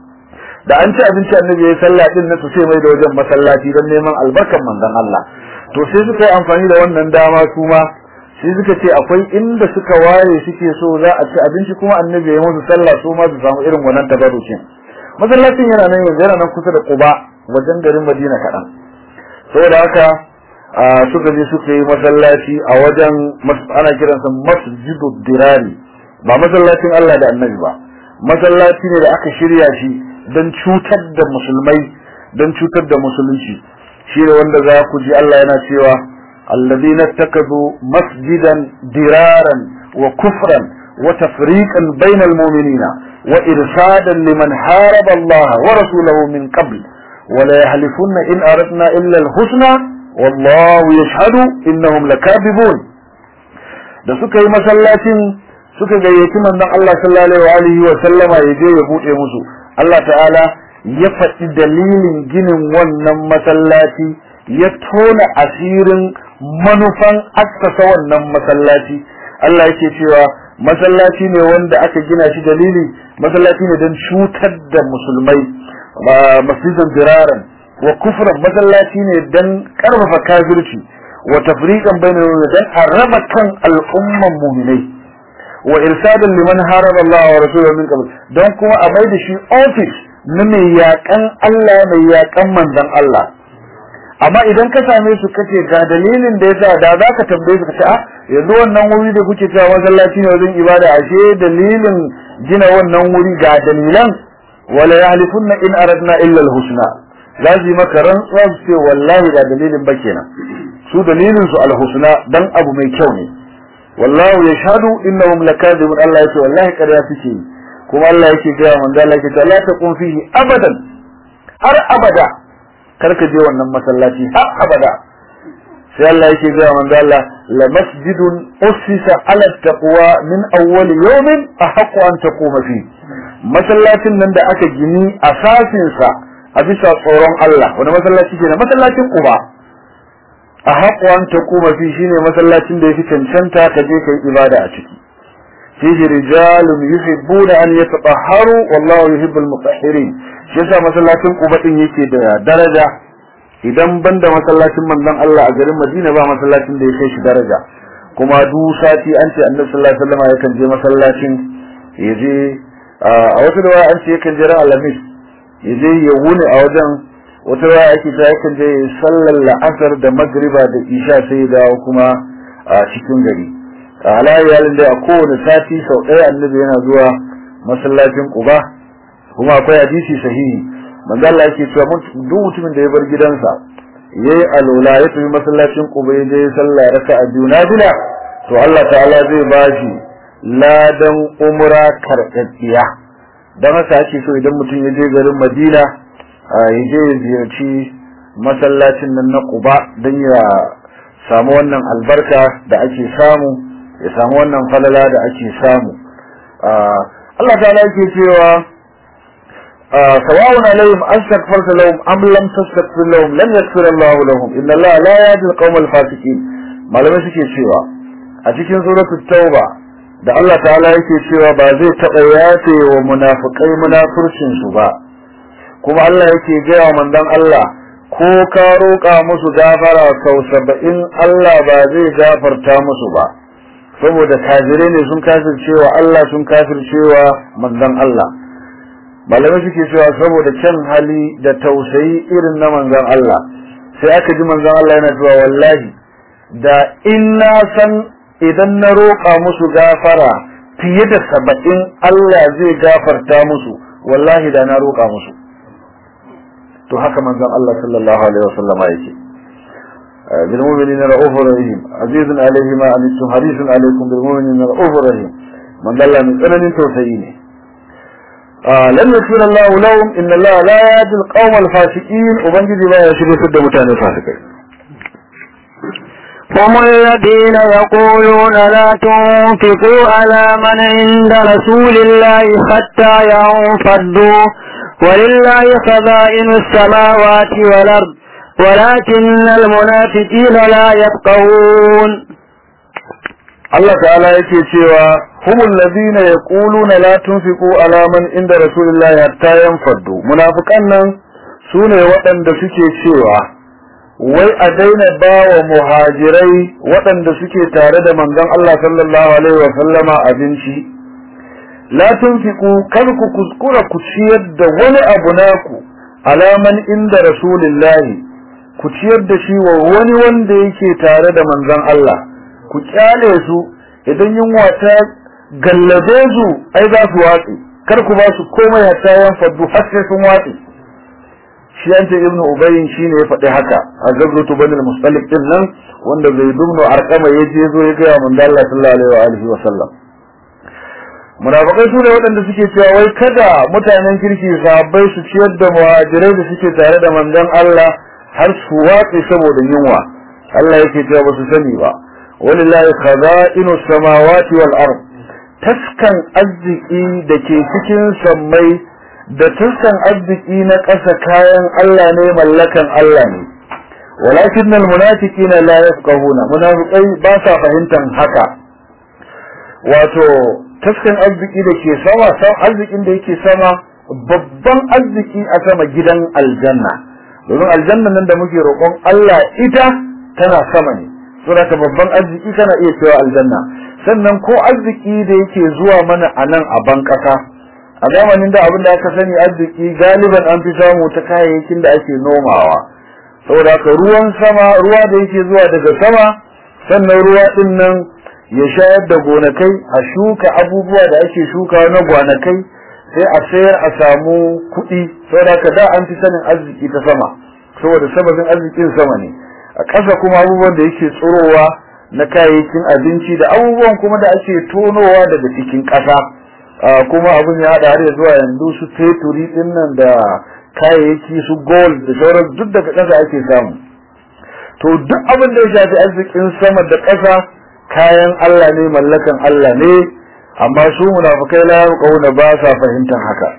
da an ci abinci annabi ya yi sallah din na su sai mai da wajen masallaci don neman albarkan manzon Allah to sai suka yi amfani da wannan dama su ma sai suka ce akwai inda suka ware suke so za a ci abinci kuma annabi ya musu sallah su ma su samu irin wannan tabarukin masallacin yana nan yanzu yana nan kusa da Quba wajen garin Madina kaɗan saboda haka suka je suka yi masallaci a wajen ana kiransa masjidu dirari ba masallacin Allah da annabi ba masallaci ne da aka shirya shi don cutar da musulmai don cutar da musulunci shi ne wanda za ku ji Allah yana cewa alladhina takazu masjidan diraran wa kufran wa tafriqan bainal mu'minina wa irsadan liman haraba Allah wa rasulahu min qabl wa la yahlifunna in aradna illa al-husna wallahu yashhadu innahum lakadibun da suka yi masallacin suka gayyaci manzon Allah sallallahu alaihi wa sallama ya je ya bude musu Allah ta'ala ya faɗi dalilin ginin wannan masallaci ya tona asirin manufan assasa wannan masallaci Allah yake cewa masallaci ne wanda aka gina shi dalili masallaci ne don cutar da musulmai masjidan diraran wa kufran masallaci ne don karfafa kafirci wa tafriqan bainal dan araba kan al'umman mu'minai wa irsadan liman haraba Allah wa rasulahu min qabl don kuma a mai da shi office na mai yakan Allah mai yakan manzon Allah amma idan ka same su kace ga dalilin da yasa da za ka tambaye su kace a yanzu wannan wuri da kuke cewa masallaci ne wajen ibada ashe dalilin gina wannan wuri ga dalilan wala yahlifunna in aradna illa alhusna lazi maka rantsuwa su ce wallahi da dalilin ba kenan su dalilin su alhusna dan abu mai kyau ne wallahu yashhadu innahum lakadibun Allah yace wallahi ƙarya suke yi kuma Allah yake gaya manzo Allah yake la taqum fihi abadan har abada karka je wannan masallaci har abada sai Allah yake gaya manzo Allah la masjidun ussisa ala taqwa min awwal yawmin ahqqu an taquma fi masallacin nan da aka gini asasin sa a bisa tsoron Allah wani masallaci kenan masallacin Quba ahqqu an taquma fi shine masallacin da yafi cancanta ka je kai ibada a ciki fihi rijalun yuhibbuna an yatatahharu wallahu yuhibbul mutahhirin shi yasa masallacin Quba din yake da daraja idan banda masallacin manzon Allah a garin Madina ba masallacin da ya kai shi daraja kuma duk sati an ce Annabi sallallahu alaihi wasallam yakan je masallacin ya je a wata da an ce yakan je ran Alhamis ya je ya wuni a wajen wata da ake ta yakan je sallar la'asar da magriba da isha sai dawo kuma a cikin gari a halayalin da a kowane sati sau ɗaya annabi yana zuwa masallacin Quba kuma akwai hadisi sahihi manzo Allah yake cewa duk mutumin da ya bar gidansa yayi alola ya tafi masallacin Quba ya je sallah raka'a biyu nafila to Allah ta'ala zai bashi ladan umra karɓaɓɓiya don haka ake so idan mutum ya je garin Madina ya je ya ziyarci masallacin nan na Quba don ya samu wannan albarka da ake samu ya samu wannan falala da ake samu Allah ta'ala yake cewa سواء عليهم أستغفرت لهم أم لم تستغفر لهم لن يغفر الله لهم إن الله لا يهدي القوم الفاسقين ما لم يسكي cewa a cikin suratul tauba da Allah ta'ala yake cewa ba zai taɓa yafe wa munafikai munafurcin su ba kuma Allah yake gaya wa manzon Allah ko ka roƙa musu gafara sau saba'in Allah ba zai gafarta musu ba saboda kafirai ne sun kafircewa Allah sun kafircewa manzon Allah malamai suke cewa saboda kyan hali da tausayi irin na manzon Allah sai aka ji manzon Allah yana cewa wallahi da in na san idan na roƙa musu gafara fiye da saba'in Allah zai gafarta musu wallahi da na roƙa musu to haka manzon Allah sallallahu alaihi wasallama yake بالمؤمنين رؤوف رحيم عزيز عليه ما عنتم حريص عليكم بالمؤمنين رؤوف رحيم من دل من سنن توسيين آه لم يكن الله لهم إن الله لا يهدي القوم الفاسقين وبنجد لا يشري سد متان الفاسقين هم الذين يقولون لا تنفقوا على من عند رسول الله حتى ينفضوا ولله خزائن السماوات والأرض ولكن المنافقين لا يفقهون Allah ta'ala yake cewa humul ladina yaquluna la tunfiqu ala man inda rasulillahi hatta yanfaddu munafikan nan sune waɗanda suke cewa wai a daina bawa muhajirai waɗanda suke tare da manzon Allah sallallahu alaihi wa sallama abinci la tunfiqu kar ku kuskura ku ciyar da wani abu naku ala man inda rasulillahi ku ciyar da shi wa wani wanda yake tare da manzon Allah ku kyale su idan yunwa ta gallabe su ai za su watsi kar ku ba su komai hatta yan faddu har sai sun watsi shi an ce ibnu ubayyin shine ya faɗi haka a gazzotu bani al-mustalik din nan wanda zai dumno arkama ya je zo ya ga manzo Allah sallallahu alaihi wa alihi wa sallam munafikai su ne waɗanda suke cewa wai kada mutanen kirki sahabbai su ciyar da muhajirai da suke tare da manzon Allah har su watsi saboda yunwa Allah yake cewa ba su sani ba walillahi khaza'inu samawati wal ard taskan arziki da ke cikin sammai da taskan arziki na ƙasa kayan Allah ne mallakan Allah ne walakin al munafiqina la yafqahuna munafiqai ba sa fahimtar haka wato taskan arziki da ke sama san arzikin da yake sama babban arziki a sama gidan aljanna domin aljanna nan da muke roƙon Allah ita tana sama ne saboda babban arziki kana iya cewa aljanna sannan ko arziki da yake zuwa mana a nan a ban ƙasa a zamanin da abin da aka sani arziki galiban an fi samu ta kayayyakin da ake nomawa saboda ka ruwan sama ruwa da yake zuwa daga sama sannan ruwa din nan ya shayar da gonakai a shuka abubuwa da ake shuka na gonakai sai a sayar a samu kuɗi saboda ka da an fi sanin arziki ta sama saboda sababin arzikin sama ne a ƙasa kuma abubuwan da yake tsorowa na kayayyakin abinci da abubuwan kuma da ake tonowa daga cikin ƙasa kuma abin ya haɗa har zuwa yanzu su feturi ɗin nan da kayayyaki su gold da sauran duk daga ƙasa ake samu to duk abin da ya shafi arzikin sama da ƙasa kayan Allah ne mallakan Allah ne amma su munafukai la yaqawna ba sa fahimtar haka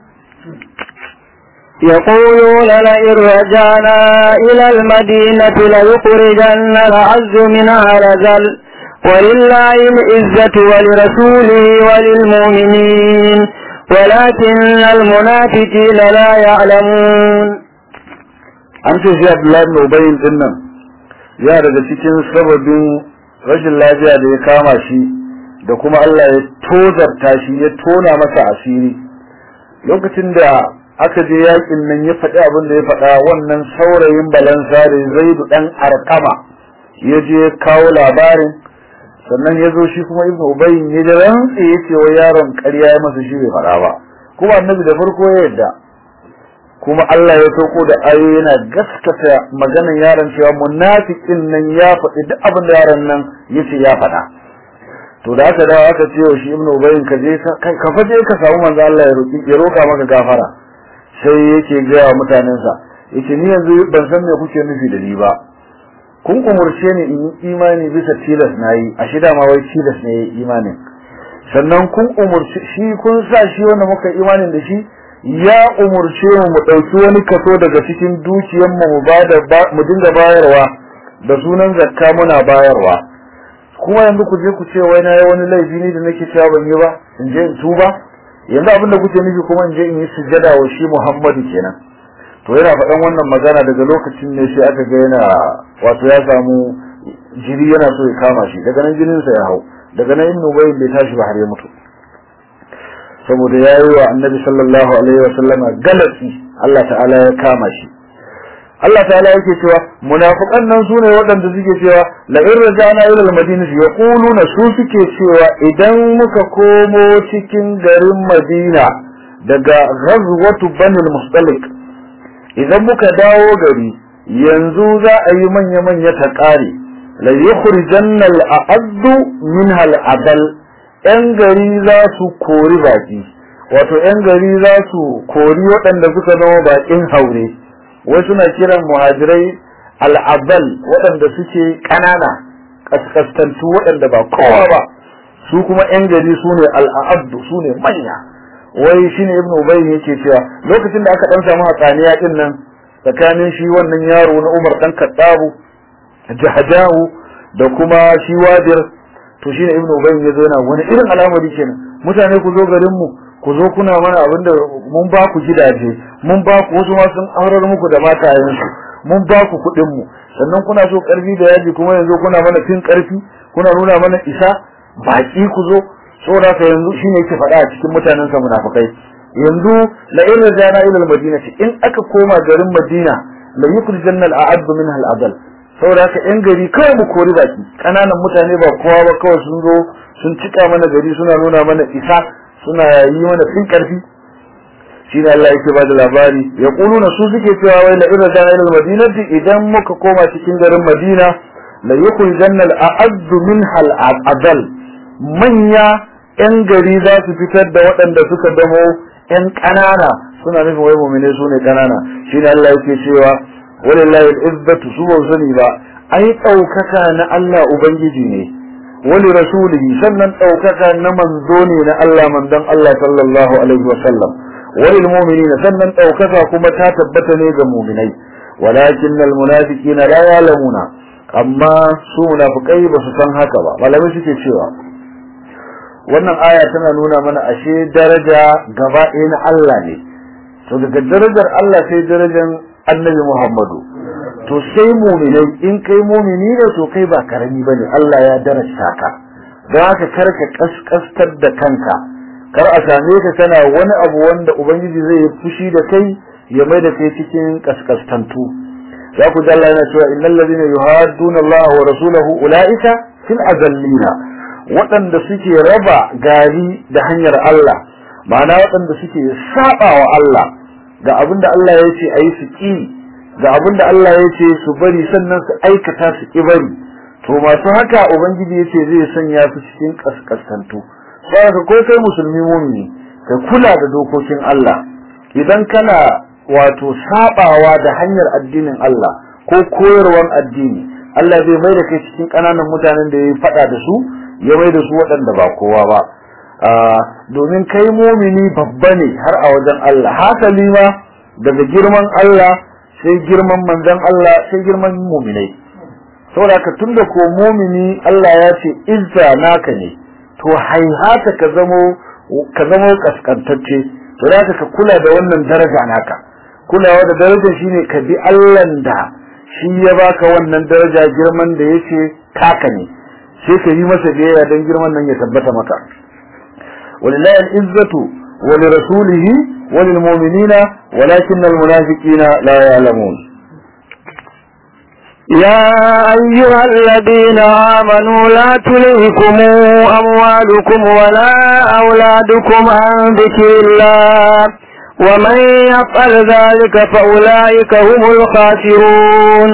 يقولون لئن رجعنا إلى المدينة ليخرجن العز منها رجل ولله العزة ولرسوله وللمؤمنين ولكن المنافقين لا يعلمون an ce shi Abdullahi ibn Ubayy din nan ya daga cikin sababin rashin lafiya da ya kama shi da kuma Allah ya tozarta shi ya tona masa asiri lokacin da aka je yakin nan ya faɗi abin da ya faɗa wannan saurayin balansa da zaidu ɗan arkama ya je kawo labarin sannan ya zo shi kuma ibnu ubayyin ya da rantsi ya ce wa yaron ƙarya ya masa shi bai faɗa ba kuma annabi da farko ya yadda kuma Allah ya sauko da ayoyi yana gaskata maganan yaron cewa munafikin nan ya faɗi duk abin da yaron nan yace ya faɗa to da aka dawo aka ce wa shi ibnu ubayyin ka je ka ka faje ka samu manzo Allah ya roki ya roka maka gafara sai yake ga wa mutanensa yace ni yanzu ban san me kuke nufi da ni ba kun umurce ni in yi imani bisa tilas nayi a shida ma wai tilas ne imanin sannan kun umurci shi kun sa shi wanda muka imanin da shi ya umurce mu mu dauki wani kaso daga cikin dukiyar mu mu bada mu dinga bayarwa da sunan zakka muna bayarwa kuma yanzu ku je ku ce wai na yi wani laifi ne da nake cewa ban yi ba in je in tuba yanzu abinda kuke nufi kuma in je in yi sujada wa shi Muhammadu kenan to yana faɗan wannan magana daga lokacin ne sai aka ga yana wato ya samu jiri yana so ya kama shi daga nan jininsa ya hau daga nan ibnu bayyin bai tashi ba har ya mutu saboda ya yi wa annabi sallallahu alaihi wa sallama galati Allah ta'ala ya kama shi Allah ta'ala yake cewa munafiqan nan sune waɗanda suke cewa la in rajana ila al-madinati yaquluna su suke cewa idan muka komo cikin garin Madina daga ghazwatu bani al-mustalik idan muka dawo gari yanzu za a yi manya manya ta kare la yukhrijanna al-a'addu minha al-adal yan gari za su kori baki wato yan gari za su kori waɗanda suka zama bakin haure wai suna kiran muhajirai al'abal waɗanda suke ƙanana ƙasƙastantu waɗanda ba kowa ba su kuma ‘yan gari su ne al'abdu su ne manya wai shi ne ibn ubayi yake cewa lokacin da aka ɗan samu hatsaniya ɗin nan tsakanin shi wannan yaro na umar ɗan kaɗabu jahajahu da kuma shi wadir to shi ne ibn ubayi ya zo yana wani irin al'amari kenan mutane ku zo garinmu ku zo kuna mana abin da mun ba ku gidaje mun ba ku wasu ma sun aurar muku da matayensu mun ba ku kuɗin mu sannan kuna so ƙarfi da yaji kuma yanzu kuna mana fin ƙarfi kuna nuna mana isa baki ku zo saboda ka yanzu shine yake faɗa a cikin mutanen sa munafikai yanzu la in rajana ila al-madinati in aka koma garin Madina la yukhrijanna al-a'ad minha al-adal saboda haka yan gari kawai mu kori baki kananan mutane ba kowa ba kawai sun zo sun cika mana gari suna nuna mana isa suna yi mana fin karfi shine Allah yake bada labari ya kuluna su suke cewa wai la ira da ila madinati idan muka koma cikin garin Madina la yukul jannal a'addu minha al-adal manya yan gari za su fitar da waɗanda suka damo yan ƙanana suna nufin wai mu'mine su ne ƙanana shine Allah yake cewa walillahi al-izzatu su ba sani ba ai ɗaukaka na Allah ubangiji ne wali rasulihi sannan ɗaukaka na manzo ne na Allah manzon Allah sallallahu alaihi wa sallam walil mu'minina sannan ɗaukaka kuma ta tabbata ne ga mu'minai walakin al munafiqina la ya'lamuna amma su munafikai ba su san haka ba malamai suke cewa wannan aya tana nuna mana ashe daraja gaba ɗaya na Allah ne to daga darajar Allah sai darajar annabi Muhammadu to sai muminai in kai mumini ne to kai ba karami bane Allah ya darasta ka don haka karka kaskastar da kanka kar a same ka kana wani abu wanda ubangiji zai fushi da kai ya mai da kai cikin kaskastantu za ku ji Allah yana cewa innal ladina yuhadduna Allah wa rasulahu ulaika fil azallina waɗanda suke raba gari da hanyar Allah ma'ana waɗanda suke saba wa Allah ga abinda Allah ya ce ayi su ki ga abin da Allah ya ce su bari sannan su aikata su ki bari to masu haka ubangiji ya ce zai sanya su cikin kaskasantu saboda ko kai musulmi mumini ka kula da dokokin Allah idan kana wato sabawa da hanyar addinin Allah ko koyarwar addini Allah zai mai da kai cikin kananan mutanen da ya faɗa da su ya mai da su waɗanda ba kowa ba domin kai mumini babba ne har a wajen Allah hasali ma daga girman Allah sai girman manzon Allah sai girman muminai saboda ka tunda ko mumini Allah ya ce izza naka ne to haihata ka zamo ka zamo kaskantacce to da ka kula da wannan daraja naka kulawa da darajar shine ka bi Allah da shi ya baka wannan daraja girman da yace kaka ne sai ka yi masa biyayya dan girman nan ya tabbata maka walillahi al-izzatu wa li rasulihi وللمؤمنين ولكن المنافقين لا يعلمون يا أيها الذين آمنوا لا تلهكم أموالكم ولا أولادكم عن ذكر الله ومن يفعل ذلك فأولئك هم الخاسرون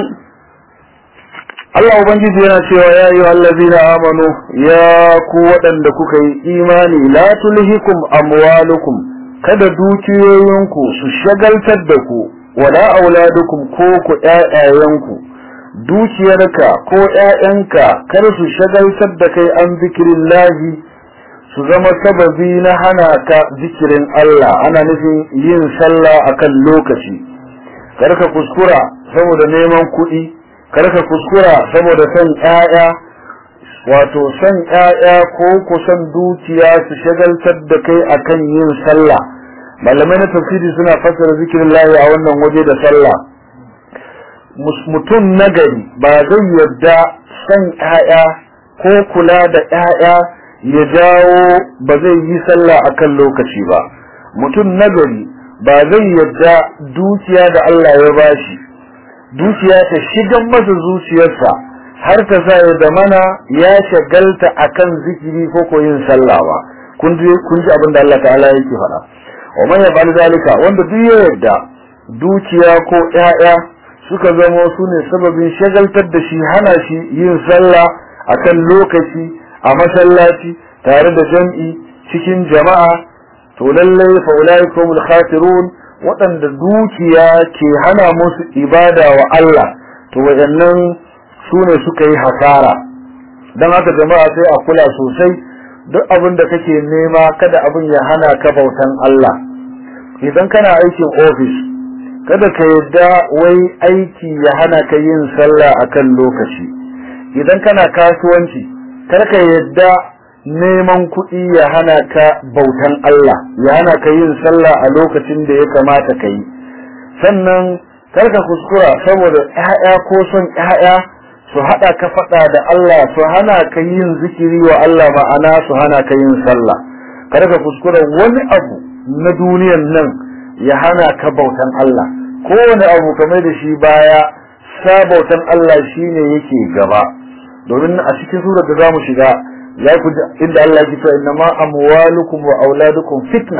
Allah Ubangiji yana cewa ya yi allazina amanu ya ku waɗanda kuka yi imani la tulhikum amwalukum kada dukiyoyinku su shagaltar da ku wala auladukum ko ku ƴaƴayenku dukiyarka ko ƴaƴanka kar su shagaltar da kai an zikirin lahi su zama sababi na hana ka zikirin Allah ana nufin yin sallah akan lokaci kar ka kuskura saboda neman kuɗi kar ka kuskura saboda son ƴaƴa wato son ƴaƴa ko ku son dukiya su shagaltar da kai akan yin sallah malamai na tafsiri suna fassara zikirin lahi a wannan waje da sallah mutum nagari ba zai yarda son ƴaƴa ko kula da ƴaƴa ya jawo ba zai yi sallah akan lokaci ba mutum nagari ba zai yarda dukiya da Allah ya bashi dukiya ta shigan masa zuciyarsa har ta sa ya da mana ya shagalta akan zikiri ko ko yin sallah ba kun ji kun ji abin da Allah ta'ala yake faɗa wa man yaf'al zalika wanda duk ya yarda dukiya ko ƴaƴa suka zama su ne sababin shagaltar da shi hana shi yin sallah akan lokaci a masallaci tare da jam'i cikin jama'a to lallai fa ulaikumul khasirun waɗanda dukiya ke hana musu ibada wa Allah to waɗannan su ne suka yi hasara don haka jama'a sai a kula sosai duk abin da kake nema kada abin ya hana ka bautan Allah idan kana aikin ofis kada ka yadda wai aiki ya hana ka yin sallah akan lokaci idan kana kasuwanci kar ka yadda neman kuɗi ya hana ka bautan Allah ya hana ka yin sallah a lokacin da ya kamata ka yi sannan kar ka kuskura saboda ƴaƴa ko son ƴaƴa su haɗa ka faɗa da Allah su hana ka yin zikiri wa Allah ma'ana su hana ka yin sallah kar ka kuskura wani abu na duniyan nan ya hana ka bautan Allah kowane abu kamar da shi baya sa bautan Allah shine yake gaba domin a cikin surar da zamu shiga ya ku inda Allah ya ce inna ma amwalukum wa auladukum fitna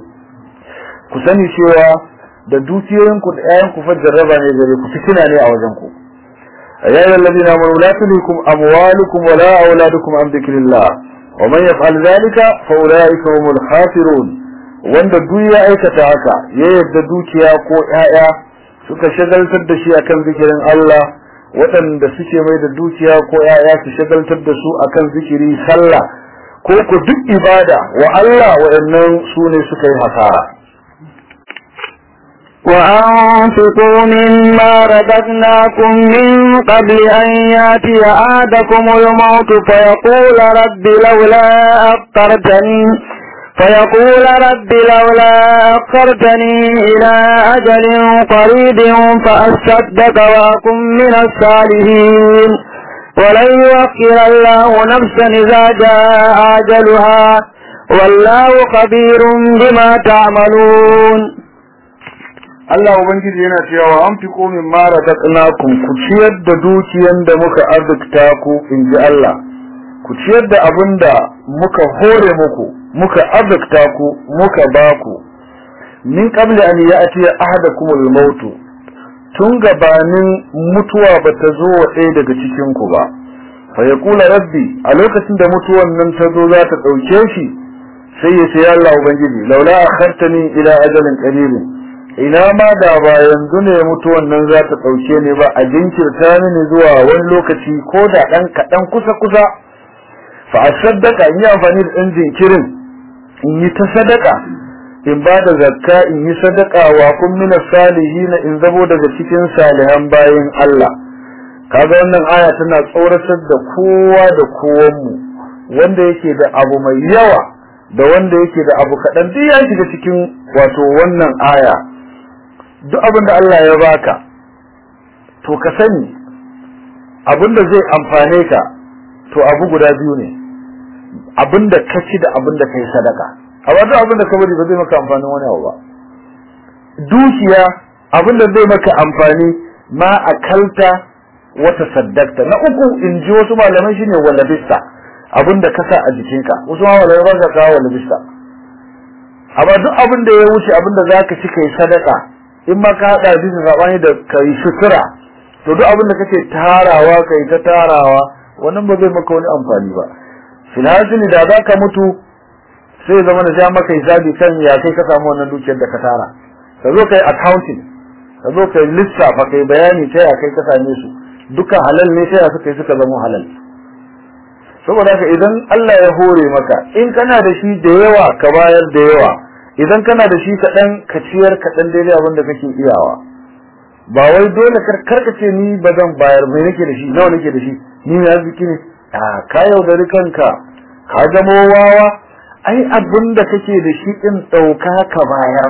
ku sani cewa da dukiyoyinku da ƴaƴanku fa jarraba ne gare ku fitina ne a wajen ku يا أيها الذين آمنوا لا تلهكم أموالكم ولا أولادكم عن ذكر الله ومن يفعل ذلك فأولئك هم الخاسرون wanda duk ya aikata haka ya yadda dukiya ko ƴaƴa suka shagaltar da shi akan zikirin Allah waɗanda suke mai da dukiya ko ƴaƴa su shagaltar da su akan zikiri sallah ko ku duk ibada wa Allah waɗannan su ne suka yi hasara وأنفقوا مما رزقناكم من قبل أن يأتي أحدكم الموت فيقول رب لولا أخرتني فيقول رب لولا أخرتني إلى أجل قريب فأصدق وأكن من الصالحين ولن يؤخر الله نفسا إذا جاء أجلها والله خبير بما تعملون Allah Ubangiji yana cewa an fi komin mara daɗinakun ku ciyar da dukiyan da muka arzikta ku in ji Allah, ku ciyar da abin da muka hore muku, muka arzikta ku, muka ba ku, min ƙabli an ya atiya ahada kuma mautu tun gabanin mutuwa ba ta zo wa ɗaya daga cikinku ba, fa ya kula rabbi a lokacin da mutuwan nan ta zo za ta ɗauke shi sai ya ce Allah Ubangiji, laula a ila ajalin ƙaribin. ina ma da ba yanzu ne mutuwan nan za ta ɗauke ni ba a jinkirta mini zuwa wani lokaci ko da ɗan kaɗan kusa-kusa fa a saddaka in yi amfani da ɗan jinkirin in yi ta sadaka in ba da zakka in yi sadaka wa kun mina salihina in zabo daga cikin salihan bayan Allah kaga wannan aya tana tsoratar da kowa da kowanmu wanda yake da abu mai yawa da wanda yake da abu kaɗan duk ya shiga cikin wato wannan aya duk abin da Allah ya baka to ka sani abin da zai amfane ka to abu guda biyu ne abin da ka ci da abin da ka yi sadaka amma duk abin da ka bari ba zai maka amfanin wani abu ba dukiya abin da zai maka amfani ma akalta wata saddakta na uku in ji wasu malamai shine walabista abin da ka sa a jikinka wasu ma malamai ba sa kawo walabista amma duk abin da ya wuce abin da zaka ci kai sadaka in ma ka hada bisa sabani da kai sutura to duk abin da kake tarawa kai ta tarawa wannan ba zai maka wani amfani ba filhasili da zaka mutu sai zama da ja maka hisabi kan ya kai ka samu wannan dukiyar da ka tara ka zo kai accounting ka zo kai lissafa kai bayani ta ya kai ka same su duka halal ne ta ya suka yi suka zama halal saboda haka idan Allah ya hore maka in kana da shi da yawa ka bayar da yawa idan kana da shi kaɗan ka ciyar kaɗan daidai abin da kake iyawa ba wai dole karka ce ni ba zan bayar mai nake da shi nawa nake da shi ni mai arziki ne a ka yaudari kanka ka zamo wawa ai abin da kake da shi din ɗauka ka bayar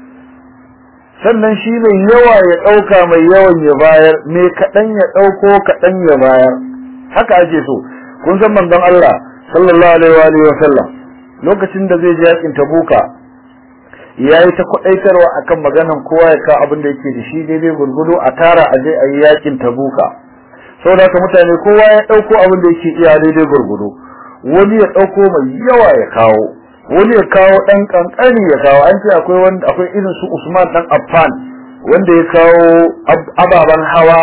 sannan shi mai yawa ya ɗauka mai yawan ya bayar mai kaɗan ya ɗauko kaɗan ya bayar haka ake so kun san manzon Allah sallallahu alaihi wa sallam lokacin da zai je yakin Tabuka yayi ta kwadaitarwa akan maganan kowa ya kawo abin da yake da shi daidai gurgudu a tara a je a yi yakin Tabuka saboda haka mutane kowa ya dauko abin da yake iya daidai gurgudu wani ya dauko mai yawa ya kawo wani ya kawo dan kankani ya kawo an ce akwai wanda akwai irin su Usman dan Affan wanda ya kawo ababan hawa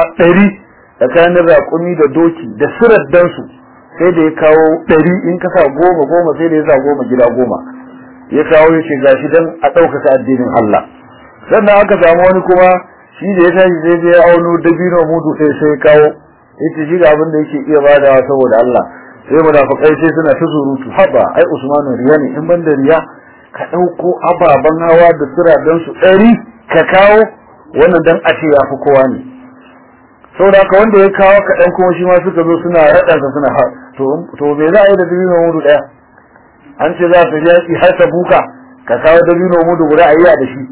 100 tsakanin raƙumi da doki da sirar su sai da ya kawo ɗari in ka sa goma goma sai da ya sa goma gida goma ya kawo ya ce gashi dan a ɗaukaka addinin Allah sannan aka samu wani kuma shi da ya tashi sai da ya auno dabino mudu sai sai ya kawo ya ce shi ga abin da yake iya badawa saboda Allah sai munafukai sai suna ta surutu haba ai Usmanu riya ne in ban da riya ka ɗauko ababen hawa da siradan su ɗari ka kawo wannan dan a ce ya fi kowa ne saboda haka wanda ya kawo kaɗan kuma shi ma suka zo suna raɗansa suna har to me za a yi da dabino mudu ɗaya an ce za su yaƙi har ta buka ka kawo dabino mudu guda a yi da shi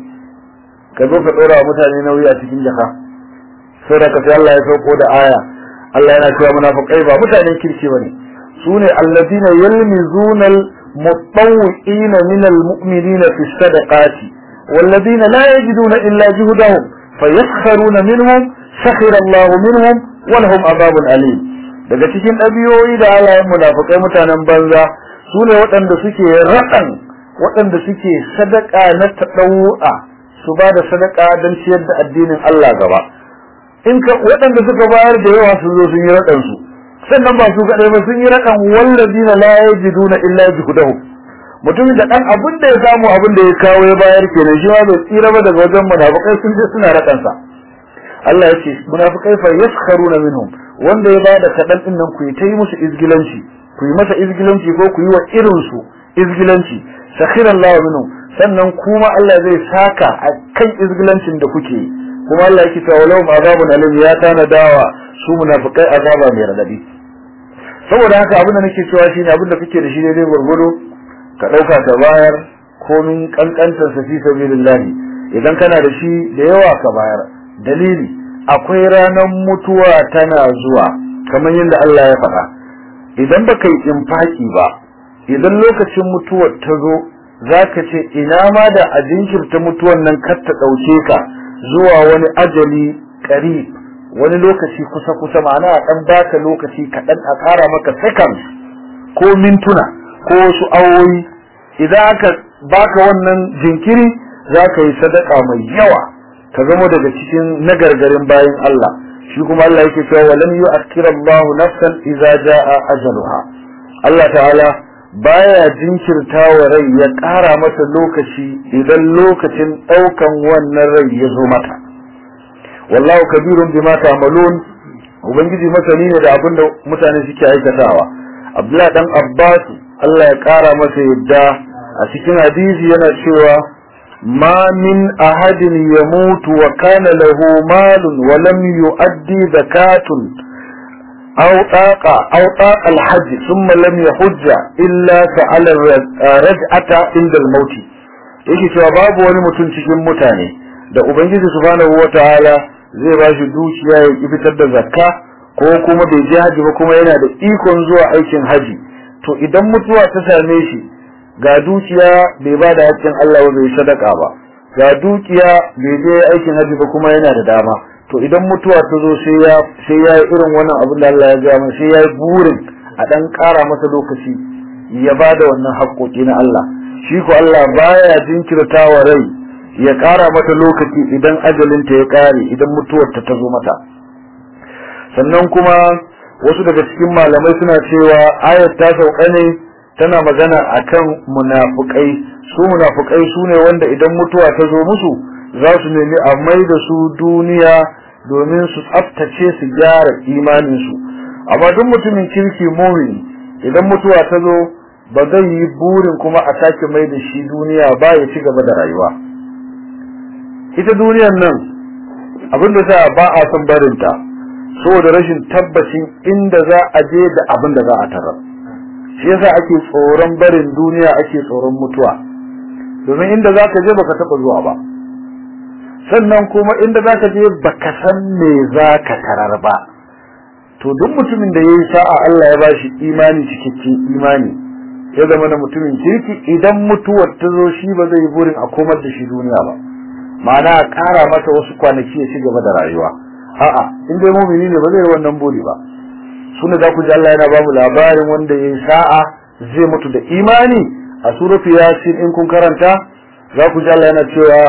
ka zo ka ɗora wa mutane nauyi a cikin jaka saboda ka sai Allah ya sauko da aya Allah yana cewa munafiqai ba mutanen kirki bane su ne alladina yalmizuna al-mutawwi'ina min al-mu'minina fi sadaqati والذين لا يجدون إلا جهدهم فيسخرون منهم سخر الله منهم ولهم عذاب أليم daga cikin ɗabi'o'i da halayen munafukai mutanen banza su ne waɗanda suke raɗan waɗanda suke sadaka na taɗau'a su ba da sadaka don ciyar da addinin Allah gaba in ka waɗanda suka bayar da yawa sun zo sun yi raɗan su sannan ba su kaɗai ba sun yi raɗan wallazina la yajiduna illa juhdahum mutumin da ɗan abin da ya samu abin da ya kawo ya bayar kenan shi ma bai tsira ba daga wajen munafukai sun je suna raɗan sa Allah ya ce munafikai fa yaskharuna minhum wanda ya bada kadan din nan ku yi ta yi musu izgilanci ku yi masa izgilanci ko ku yi wa irin su izgilanci sakhiran Allah minhum sannan kuma Allah zai saka a kan izgilancin da kuke kuma Allah yake cewa lahum azabun alim ya tana dawa su munafikai azaba mai radadi saboda haka abin da nake cewa shine abin da kake da shi daidai gurgudu ka dauka ka bayar komin kankantar sa fi sabilillah idan kana da shi da yawa ka bayar dalili akwai ranar mutuwa tana zuwa kamar yadda Allah ya faɗa idan baka yi infaki ba idan lokacin mutuwar ta zo zaka ce ina ma da a jinkirta mutuwan nan kar ta ɗauke ka zuwa wani ajali ƙarib wani lokaci kusa kusa ma'ana a ɗan baka lokaci kaɗan a ƙara maka seconds ko mintuna ko wasu awoyi idan aka baka wannan jinkiri za ka yi sadaka mai yawa ka zama daga cikin nagargarin bayan Allah shi kuma Allah yake cewa walam yu'akkira Allah nafsan idza jaa ajaluha Allah ta'ala baya jinkirta wa rai ya ƙara mata lokaci idan lokacin ɗaukan wannan rai ya zo mata wallahu kabirun bima ta'malun ubangiji masani ne da abin da mutane suke aikatawa Abdullah dan Abbas Allah ya ƙara masa yadda a cikin hadisi yana cewa ما من أحد يموت وكان له مال ولم يؤدي زكاة أو طاقة أو طاقة الحج ثم لم يحج إلا سأل الرجعة عند الموت yake cewa babu wani mutum cikin mutane da ubangiji subhanahu wataala zai ba shi dukiya ya fitar da zakka ko kuma bai je haji ba kuma yana da ikon zuwa aikin haji to idan mutuwa ta same shi ga dukiya bai ba da haƙƙin Allah ba bai sadaka ba ga dukiya bai je aikin haji ba kuma yana da dama to idan mutuwa ta zo sai ya sai ya yi irin wannan abin da Allah ya ga mana sai ya yi burin a dan ƙara masa lokaci ya ba da wannan haƙƙoƙi na Allah shi ko Allah baya jinkirta wa rai ya ƙara mata lokaci idan ajalinta ya ƙare idan mutuwarta ta zo mata sannan kuma wasu daga cikin malamai suna cewa ayat ta sauka ne tana magana akan munafukai su munafukai su ne wanda idan mutuwa ta zo musu za su nemi a mai da su duniya domin su tsaftace su gyara imaninsu amma duk mutumin kirki mumini idan mutuwa ta zo ba zai yi burin kuma a sake mai da shi duniya ba ya ci gaba da rayuwa ita duniyar nan abin da sa ba a son barinta saboda rashin tabbacin inda za a je da abin da za a tarar shi yasa ake tsoron barin duniya ake tsoron mutuwa domin inda za ka je baka taɓa zuwa ba sannan kuma inda za ka je baka san me za ka tarar ba to duk mutumin da ya yi sa'a Allah ya bashi imani cikakken imani ya zama na mutumin kirki idan mutuwar ta zo shi ba zai burin a komar da shi duniya ba ma'ana a ƙara masa wasu kwanaki ya ci gaba da rayuwa a'a in dai mumini ne ba zai wannan buri ba suna za ku ji Allah yana ba mu labarin wanda ya yi sa'a zai mutu da imani a suratu yasin in kun karanta za ku ji Allah yana cewa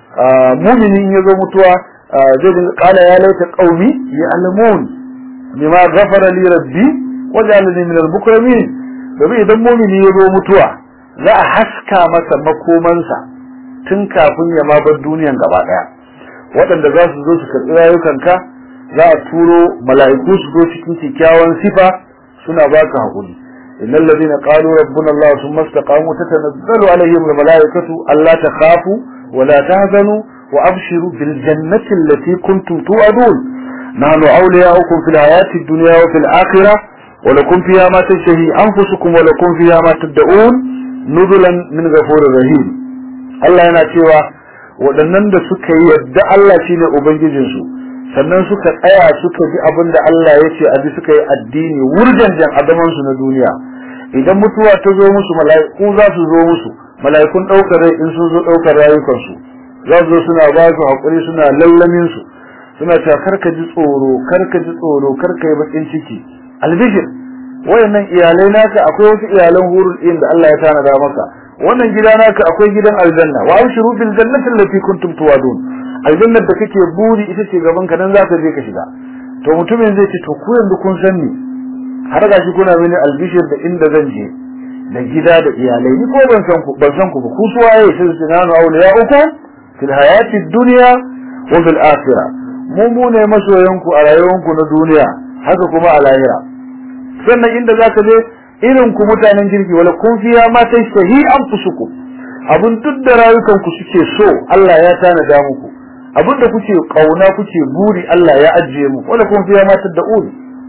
mumini in ya zo mutuwa zai dinga kala ya laita qaumi ya alamun bima ghafara li rabbi wa ja'alani min al-mukramin domin idan mumini ya zo mutuwa za a haska masa makomansa tun kafin ya ma bar duniyan gaba daya waɗanda za su zo su karɓi rayukanka za a turo mala'iku su zo cikin kyakkyawan sifa suna baka haƙuri innal ladina qalu rabbuna allah thumma istaqamu tatanazzalu alaihim al mala'ikatu alla takhafu wa la tahzanu wa abshiru bil jannati allati kuntum tu'adun nahnu awliya'ukum fil hayati ad-dunya wa fil akhirah wa lakum fiha ma tashtahi anfusukum wa lakum fiha ma tad'un nuzulan min ghafurir rahim Allah yana cewa waɗannan da suka yi yadda Allah shine ubangijinsu sannan suka tsaya suka bi abin da Allah ya ce abi suka yi addini wurjanjan adamansu na duniya idan mutuwa ta zo musu mala'iku za su zo musu mala'ikun ɗaukar rai in sun zo ɗaukar rayukansu za su zo suna ba su haƙuri suna lallamin su suna cewa karka ji tsoro karka ji tsoro karka yi bakin ciki albishir wayannan iyalai naka akwai wasu iyalan hurul ɗin da Allah ya tanada maka wannan gida naka akwai gidan aljanna wa abshiru bil jannati allati kuntum tuwadun aljannar da kake buri ita ce gaban ka nan za ka je ka shiga to mutumin zai ce to ku yanzu kun san ni har ga shi kuna mini albishir da inda zan je da gida da iyalai ni ko ban san ku ban san ku ba ku su waye sai su nanu awliya uku fil hayati dunya wa fil akhirah mu mu ne masoyan ku a rayuwar ku na duniya haka kuma a lahira sannan inda za ka je irin ku mutanen kirki wala kun fiya ma tashtahi anfusukum abun duk da rayukan ku suke so Allah ya tanada muku abin da kuke kauna kuke buri Allah ya ajiye mu wala kun fiya matar da uri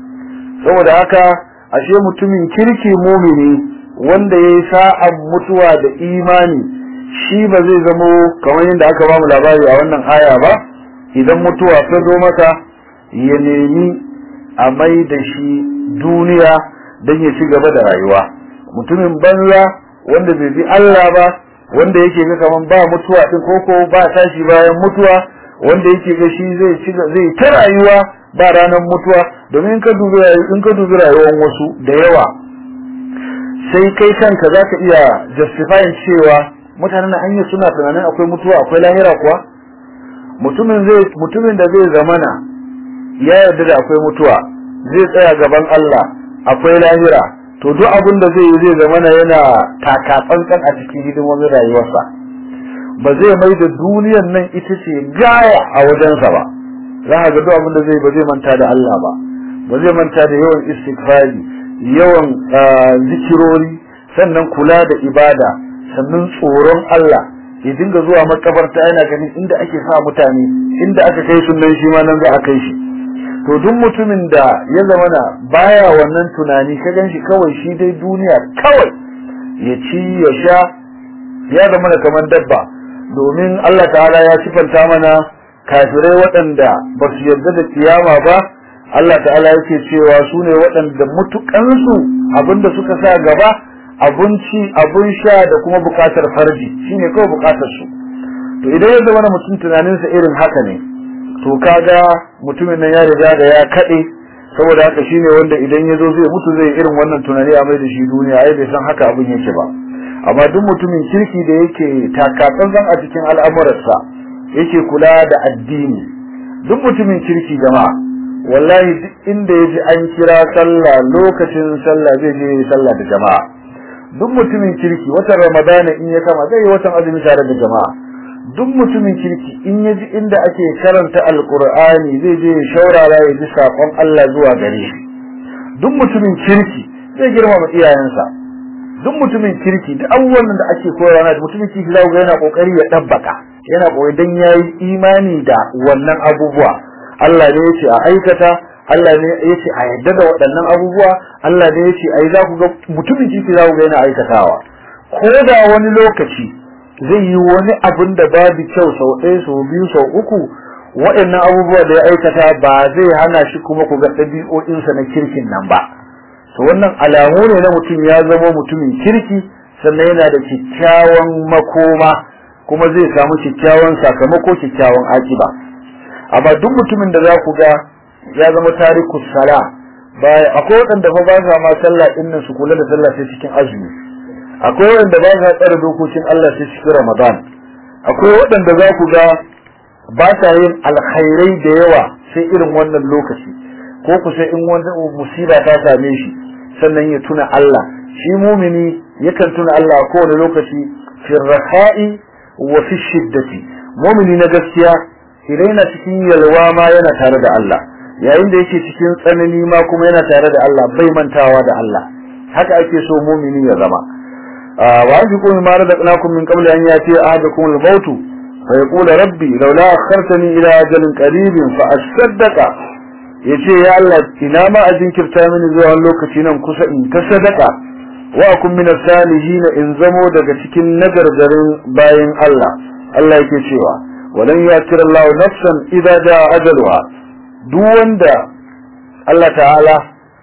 saboda haka ashe mutumin kirki mumini wanda yayi sa'an mutuwa da imani shi ba zai zamo kamar yadda aka ba mu labari a wannan aya ba idan mutuwa ta zo masa ya nemi a mai da shi duniya don ya ci gaba da rayuwa mutumin banza wanda bai bi Allah ba wanda yake ga kaman ba mutuwa din koko ba tashi bayan mutuwa wanda yake ga shi zai ci zai ta rayuwa ba ranar mutuwa domin ka dubi in ka dubi rayuwar wasu da yawa sai kai kanka zaka iya justifying cewa mutanen nan hanyar suna tunanin akwai mutuwa akwai lahira kuwa mutumin zai mutumin da zai zamana ya yarda da akwai mutuwa zai tsaya gaban Allah akwai lahira to duk abin da zai yi zai zamana yana taka tsantsan a cikin hidimomin rayuwarsa ba zai mai da duniyan nan ita ce gaya a wajensa ba za ka ga duk abin da zai ba zai manta da Allah ba ba zai manta da yawan istighfari yawan zikirori sannan kula da ibada sannan tsoron Allah ya dinga zuwa makabarta yana ganin inda ake sa mutane inda aka kai sunan shi ma nan za a kai shi to duk mutumin da ya zama na baya wannan tunani ka gan shi kawai shi dai duniya kawai ya ci ya sha ya zama da kamar dabba domin Allah ta'ala ya sifanta mana kafirai waɗanda ba su yarda da kiyama ba Allah ta'ala yake cewa su ne waɗanda mutukansu abinda suka sa gaba abinci abin sha da kuma bukatar farji shine kawai bukatar su to idan ya zama mutum tunaninsa irin haka ne to kaga mutumin nan ya riga da ya kade saboda haka shine wanda idan ya zo zai mutu zai irin wannan tunani a mai da shi duniya ai bai san haka abin yake ba amma duk mutumin kirki da yake takatsantsan a cikin al'amuransa yake kula da addini duk mutumin kirki jama'a wallahi duk inda yaji an kira sallah lokacin sallah zai je sallah da jama'a duk mutumin kirki watan ramadana in ya kama zai yi watan azumi tare da jama'a duk mutumin kirki in ya ji inda ake karanta alkur'ani zai je ya shaurara ya ji saƙon Allah zuwa gare shi duk mutumin kirki zai girmama iyayensa duk mutumin kirki duk abubuwan da ake koyarwa na mutumin kirki za ga yana kokari ya dabbaka yana kokari dan yayi imani da wannan abubuwa Allah ne yace a aikata Allah ne yace a yadda da waɗannan abubuwa Allah ne yace ai za ku ga mutumin kirki za ku ga yana aikatawa ko da wani lokaci zai yi wani abin da babu kyau sau ɗaya sau biyu sau uku waɗannan abubuwa da ya aikata ba zai hana shi kuma ku ga ɗabi'o'insa na kirkin nan ba to wannan alamu ne na mutum ya zama mutumin kirki sannan yana da kyakkyawan makoma kuma zai samu kyakkyawan sakamako kyakkyawan akiba amma duk mutumin da za ku ga ya zama tarikus sala baya akwai waɗanda fa ba sa ma sallah ɗin nan su kula da sallah sai cikin azumi akwai waɗanda ba sa tsare dokokin Allah sai cikin Ramadan akwai waɗanda za ku ga ba sa yin alkhairai da yawa sai irin wannan lokaci ko ku sai in wani musiba ta same shi sannan ya tuna Allah shi mumini yakan tuna Allah kowane lokaci fi raha'i wa fi shiddati mumini na gaskiya idan yana cikin yalwa ma yana tare da Allah yayin da yake cikin tsanani ma kuma yana tare da Allah bai mantawa da Allah haka ake so mumini ya zama وأنفقوا مما رزقناكم من قبل أن يأتي أحدكم الموت فيقول ربي لولا أخرتني إلى أجل قريب فأصدق yace ya Allah ina ma a jinkirta mini zuwa lokaci nan kusa in ta sadaka wa akun min salihin in zamo daga cikin nagargarin bayan Allah Allah yake cewa walan yakir Allah nafsan idza jaa ajaluha duk wanda Allah ta'ala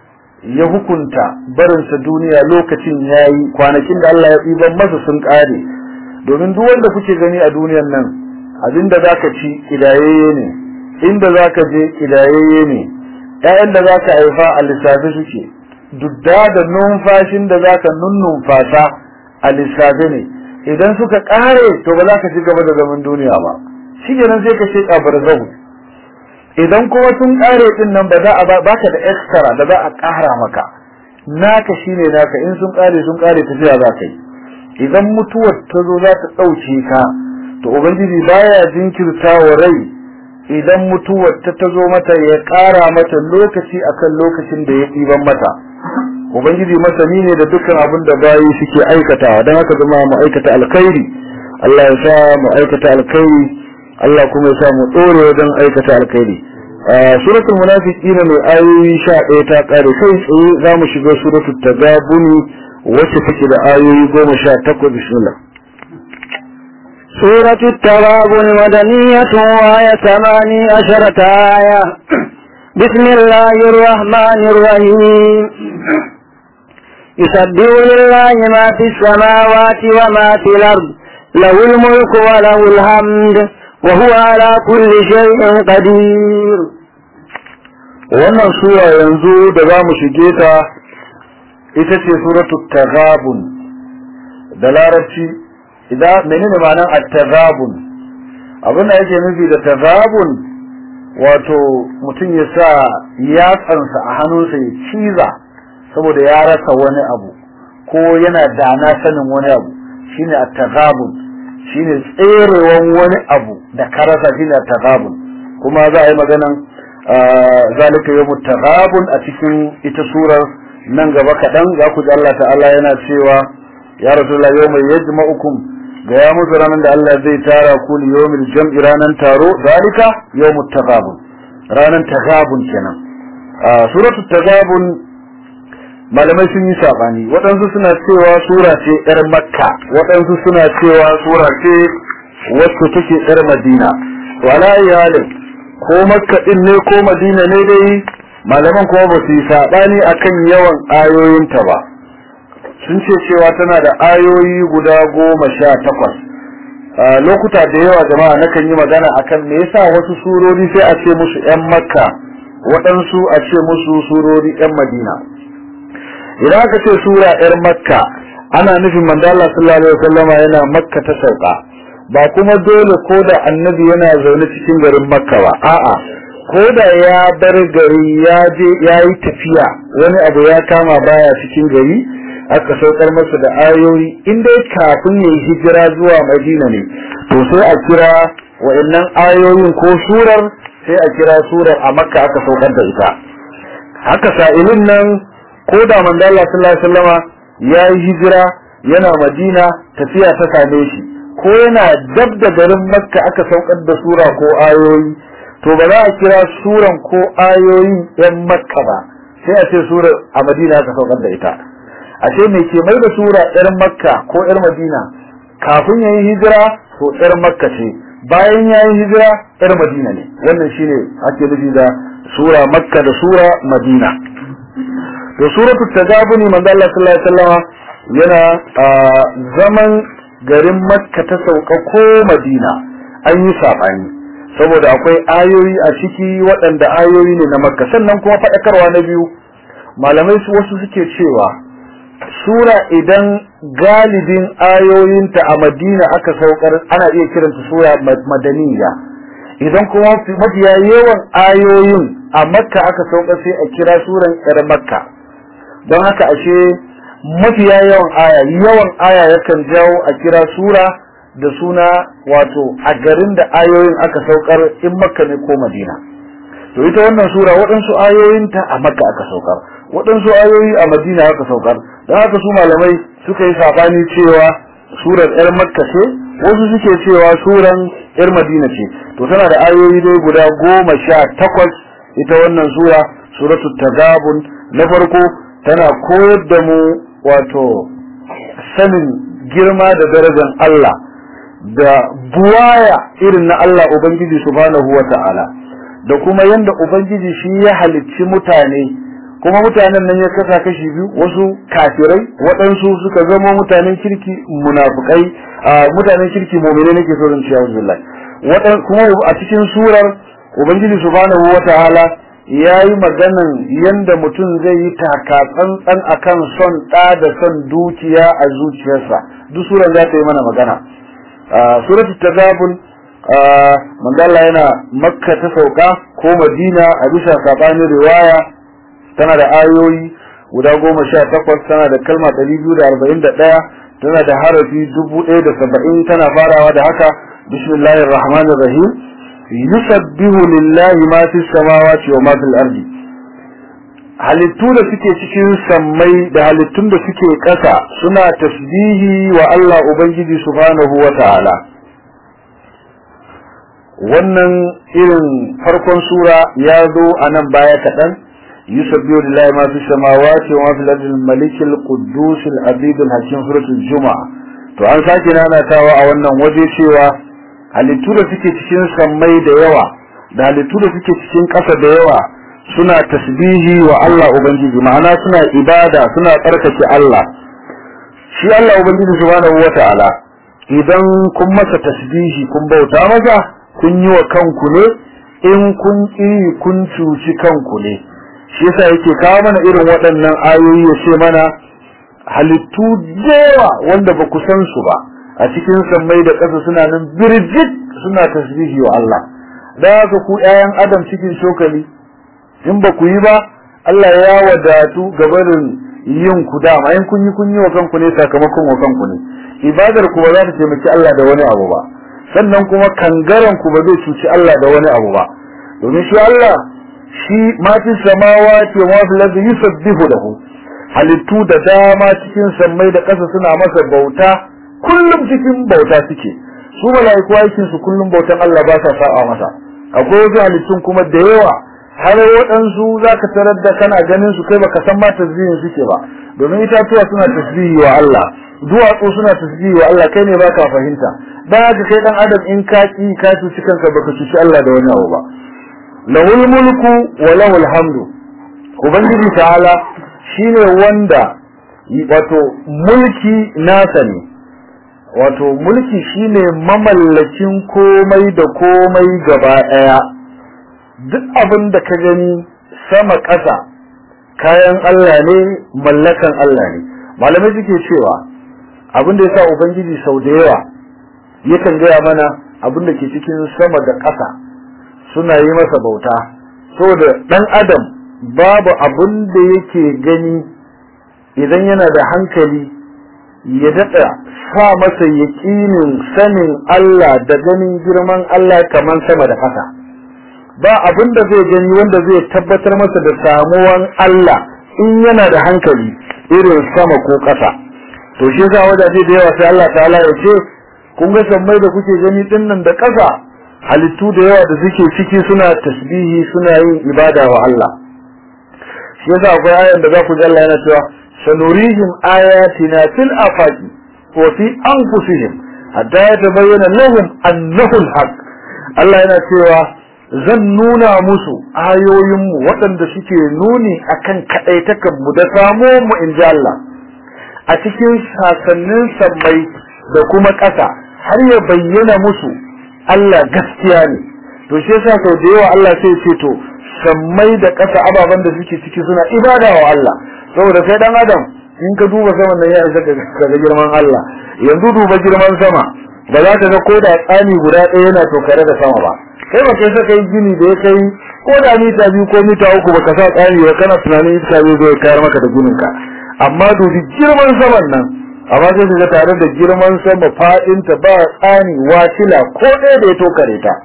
ya hukunta barinsa duniya lokacin yayi kwanakin da Allah ya ɗiban masa sun ƙare domin duk wanda kuke gani a duniyan nan abinda zaka ci kidayayye ne inda zaka je kidayayye ne ƴaƴan da zaka haifa a lissafi suke dudda da numfashin da zaka nunnumfasa a lissafi ne idan suka ƙare to ba za ka ci gaba da zaman duniya ba shi nan sai ka sheka barzahu idan kuma sun kare din nan ba za a baka da extra da za a kara maka naka shine naka in sun kare sun kare tafiya za ka yi idan mutuwar ta zo za ta dauke ka to ubangiji baya jinkirta wa rai idan mutuwar ta ta zo mata ya kara mata lokaci akan lokacin da ya ɗiban mata ubangiji masani ne da dukkan abin da bayi suke aikatawa don haka zama mu aikata alkhairi Allah ya sa mu aikata alkhairi Allah kuma ya sa mu dore wajen aikata alkhairi suratul munafiqin mai ayoyi 11 ta kare kai tsaye za mu shiga suratul tagabuni wacce take da ayoyi 18 bismillah سورة التغابن مدنية وهي ثماني عشرة آية بسم الله الرحمن الرحيم يسبح لله ما في السماوات وما في الأرض له الملك وله الحمد وهو على كل شيء قدير wannan sura yanzu da za mu shige ta ita ce suratu taghabun da larabci idan menene ma'anar at-taghabun abin da yake nufi da taghabun wato mutum ya sa yatsansa a hannunsa ya ciza saboda ya rasa wani abu ko yana dana sanin wani abu shine at-taghabun shine tserewan wani abu da ka rasa shine at-taghabun kuma za a yi maganan zalika yawmut taghabun a cikin ita surar nan gaba kaɗan za ku ji Allah ta'ala yana cewa ya rasulullah yawma yajma'ukum ga ya musu ranar da Allah zai tara ku li yawmil jam'i ranar taro zalika yawmut taghabun ranar taghabun kenan suratul taghabun malamai sun yi sabani waɗansu suna cewa sura ce ƴar makka waɗansu suna cewa sura ce wacce take ƴar madina wala iyalin ko makka din ne ko madina ne dai malaman kuma ba su yi sabani akan yawan ayoyinta ba sun ce cewa tana da ayoyi guda goma sha takwas lokuta da yawa jama'a nakan yi magana akan me yasa wasu surori sai a ce musu ƴan makka waɗansu a ce musu surori ƴan madina idan aka ce sura yar makka ana nufin manzo Allah sallallahu alaihi wasallam yana makka ta sauka ba kuma dole ko da annabi yana zaune cikin garin makka ba a'a ko da ya bar gari ya je ya yi tafiya wani abu ya kama baya cikin gari aka saukar masa da ayoyi in dai kafin ya yi hijira zuwa madina ne to sai a kira wa'annan ayoyin ko surar sai a kira surar a makka aka saukar da ita haka sa'ilin nan ko da manzo Allah sallallahu alaihi wasallama ya yi hijira yana madina tafiya ta same shi ko yana dab da garin makka aka saukar da sura ko ayoyi to ba za a kira suran ko ayoyin yan makka ba sai a ce sura a madina aka saukar da ita ashe me ke mai da sura yar makka ko yar madina kafin yayi hijira to yar makka ce bayan yayi hijira yar madina ne wannan shine ake nufi da sura makka da sura madina to suratul tagabuni manzo Allah sallallahu alaihi wasallam yana zaman garin makka ta sauka ko madina an yi sabani saboda akwai ayoyi a ciki waɗanda ayoyi ne na makka sannan kuma faɗakarwa na biyu malamai su wasu suke cewa sura idan galibin ayoyinta a madina aka saukar ana iya kiranta sura madaniya idan kuma mafiya yawan ayoyin a makka aka saukar sai a kira suran yar makka don haka ashe mafiya yawan aya yawan aya yakan jawo a kira sura da suna wato a garin da ayoyin aka saukar in makka ne ko madina to ita wannan sura waɗansu ayoyinta a makka aka saukar waɗansu ayoyi a madina aka saukar don haka su malamai suka yi sabani cewa surar yar makka ce wasu suke cewa suran yar madina ce to tana da ayoyi dai guda goma sha takwas ita wannan sura suratul tagabun na farko tana koyar da mu wato sanin girma da darajar Allah da buwaya irin na Allah Ubangiji subhanahu wa ta'ala da kuma yanda Ubangiji shi ya halicci mutane kuma mutanen nan ya kasa kashi biyu wasu kafirai waɗansu suka zama mutanen kirki munafukai mutanen kirki mu'mine nake so zan ci a'udhu billahi waɗan kuma a cikin surar Ubangiji subhanahu wa ta'ala ya yi maganan yanda mutum zai yi taka tsantsan akan son ɗa da son dukiya a zuciyarsa duk surar za ta yi mana magana suratul tagabun mandala yana makka ta sauka ko madina a bisa sabanin riwaya tana da ayoyi guda goma sha takwas tana da kalma ɗari biyu da arba'in da ɗaya tana da harafi dubu ɗaya da saba'in tana farawa da haka bismillahir rahmanir rahim yusabbihu lillahi ma fi samawati wa ma fil ardi halittu da suke cikin sammai da halittun da suke ƙasa suna tasbihi wa Allah Ubangiji subhanahu wa ta'ala wannan irin farkon sura ya zo a nan baya kaɗan yusabbihu lillahi ma fi samawati wa ma fil ardi al-malik al-quddus al-abid al-hakim suratul juma'a to an sake nanatawa a wannan waje cewa halittu da suke cikin sammai da yawa da halittu da suke cikin ƙasa da yawa suna tasbihi wa Allah Ubangiji ma'ana suna ibada suna tsarkake Allah shi Allah Ubangiji subhanahu wata'ala idan kun masa tasbihi kun bauta masa kun yi wa kanku ne in kun ƙi kun cuci kanku ne shi yasa yake kawo mana irin waɗannan ayoyi ya ce mana halittu yawa wanda ba ku san su ba a cikin sammai da ƙasa suna nan birjit suna tasbihi wa Allah da haka ku ƴaƴan adam cikin shokali in ba ku yi ba Allah ya wadatu gabarin yin ku dama in kun yi kun yi wa kanku ne sakamakon wa kanku ne ibadar ku ba za ta taimaki Allah da wani abu ba sannan kuma kangaren ku ba zai cuci Allah da wani abu ba domin shi Allah shi ma fi samawati wa fil ardi yusabbihu lahu halittu da dama cikin sammai da ƙasa suna masa bauta kullum cikin bauta suke su mala'iku aikin su kullum bautan Allah ba sa sa'a masa akwai wasu halittun kuma da yawa har waɗansu za ka tarar da kana ganin su kai baka san ma tasbihin suke ba domin itatuwa suna tasbihi wa Allah duwatsu suna tasbihi wa Allah kai ne baka fahimta dan haka kai dan adam in ka ki ka cuci kanka baka cuci Allah da wani abu ba lahul mulku wa lahul hamdu ubangiji ta'ala shine wanda wato mulki nasa ne wato mulki shine mamallakin komai da komai gaba daya duk abin da ka gani sama ƙasa kayan Allah ne mallakan Allah ne malamai suke cewa abin da yasa ubangiji sau da yawa yakan gaya mana abin da ke cikin sama da ƙasa suna yi masa bauta saboda dan adam babu abin da yake gani idan yana da hankali ya daɗa sa masa yaƙinin sanin Allah da ganin girman Allah kamar sama da ƙasa ba abin da zai gani wanda zai tabbatar masa da samuwan Allah in yana da hankali irin sama ko ƙasa to shi yasa wajaje da yawa sai Allah ta'ala ya ce kun ga sammai da kuke gani din nan da ƙasa halittu da yawa da suke ciki suna tasbihi suna yin ibada wa Allah shi yasa akwai ayan da za ku ji Allah yana cewa sanurihim ayatina fil afaqi wa fi anfusihim hatta yatabayyana lahum annahu al-haq Allah yana cewa zan nuna musu ayoyinmu waɗanda suke nuni akan kaɗaitakan mu da samo mu in ji Allah a cikin sasannin sammai da kuma ƙasa har ya bayyana musu Allah gaskiya ne to shi yasa sau da yawa Allah sai ce to sammai da ƙasa ababen da suke ciki suna ibada wa Allah saboda sai dan adam in ka duba saman nan ya isa ka ga girman Allah yanzu duba girman sama ba za ka ga ko da tsani guda ɗaya yana tokare da sama ba kai ba kai saka yi gini da ya kai ko da mita biyu ko mita uku baka sa tsani ba kana tunanin iska zai zo ya kayar maka da ginin ka amma dubi girman saman nan amma sai ka ga tare da girman sama fadin ta ba tsani wasila ko ɗaya da ya tokare ta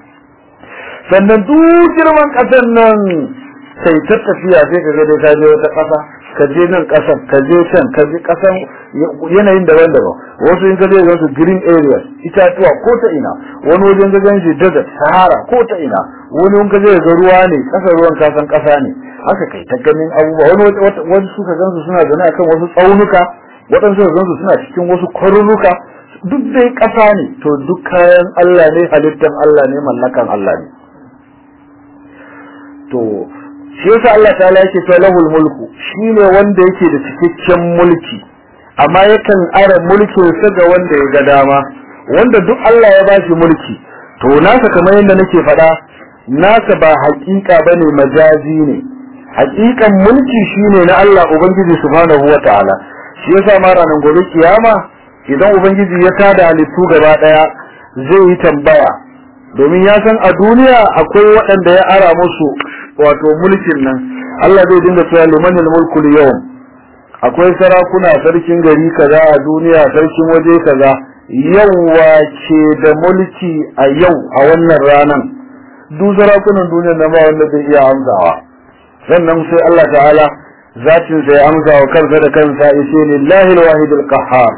sannan duk girman ƙasar nan sai ta tafiya sai ka ga dai ka je wata ƙasa ka je nan ƙasar ka je can ka je ƙasan yanayin daban-daban wasu in ka je ga su green areas itatuwa ko ta ina wani wajen ga ganshi desert sahara ko ta ina wani in ka je ga ruwa ne ƙasar ruwan kasan ƙasa ne haka kai ta ganin abubuwa wani wani suka gansu suna zaune akan wasu tsaunuka waɗansu suka gansu suna cikin wasu kwaruruka duk dai ƙasa ne to duk kayan Allah ne halittan Allah ne mallakan Allah ne to shi yasa Allah ta'ala yake cewa lahul mulku shine wanda yake da cikakken mulki amma yakan ara mulkin sa ga wanda ya ga dama wanda duk Allah ya bashi mulki to nasa kamar yadda nake faɗa nasa ba haƙiƙa bane majazi ne haƙiƙan mulki shine na Allah ubangiji subhanahu wata'ala shi yasa ma ranar gobe kiyama idan ubangiji ya tada halittu gaba daya zai yi tambaya domin ya san a duniya akwai waɗanda ya ara musu wato mulkin nan Allah zai dinga cewa limanil mulku yau akwai sarakuna sarkin gari kaza a duniya sarkin waje kaza yau wace da mulki a yau a wannan ranan duk sarakunan duniya na ba wanda zai iya amsawa sannan sai Allah ta'ala zatin sai amsa wa kansa da kansa yace lillahi alwahid alqahhar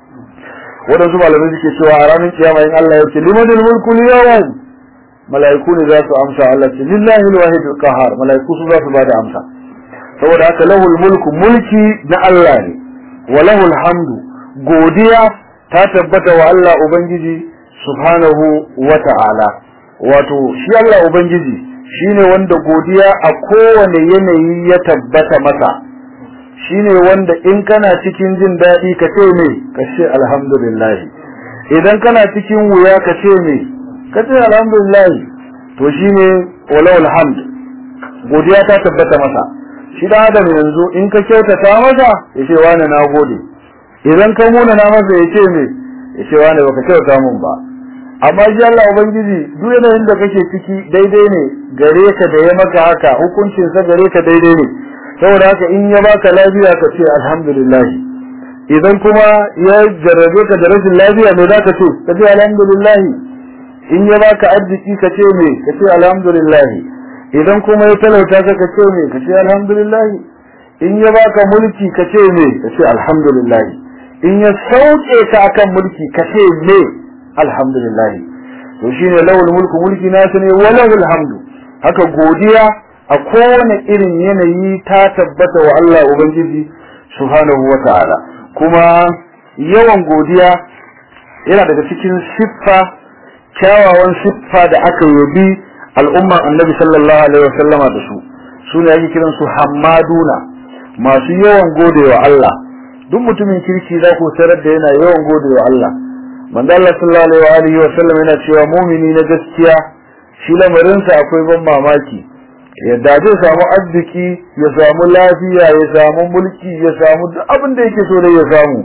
wadansu malamai suke cewa a ranar kiyama in Allah ya ce limanil mulku yawm mala'iku ne za su amsa Allah ce lillahi alwahid alqahar mala'iku su za su bada amsa saboda haka lahul mulku mulki na Allah ne wa lahul hamdu godiya ta tabbata wa Allah ubangiji subhanahu wa ta'ala wato shi Allah ubangiji shine wanda godiya a kowane yanayi ya tabbata masa shine wanda in kana cikin jin daɗi ka ce me ka ce alhamdulillah idan kana cikin wuya ka ce me ka ce alhamdulillah to shine walawul hamd godiya ta tabbata masa shi da adam yanzu in ka kyautata masa ya ce wani na gode idan ka muna na masa ya ce me ya ce wani baka kyauta mun ba amma shi Allah ubangiji duk yanayin da kake ciki daidai ne gare ka da ya maka haka hukuncin sa gare ka daidai ne saboda haka in ya baka lafiya ka ce alhamdulillah idan kuma ya jarrabe ka da rashin lafiya me zaka ce ka ce alhamdulillah in ya baka arziki ka ce me ka ce alhamdulillah idan kuma ya talauta ka ka ce me ka ce alhamdulillah in ya baka mulki ka ce me ka ce alhamdulillah in ya sauke ka akan mulki ka ce me alhamdulillah to shine lawul mulku mulki nasu ne walahul hamdu haka godiya a kowane irin yanayi ta tabbata wa Allah ubangiji subhanahu wataala kuma yawan godiya yana daga cikin siffa kyawawan siffa da aka yabi al'umman annabi sallallahu alaihi wasallama da su su ne ake kiran su hammaduna masu yawan godewa Allah duk mutumin kirki za ku tarar da yana yawan godewa Allah manzo Allah sallallahu alaihi wasallam yana cewa mumini na gaskiya shi lamarinsa akwai ban mamaki yadda zai samu arziki ya samu lafiya ya samu mulki ya samu duk abin da yake so da ya samu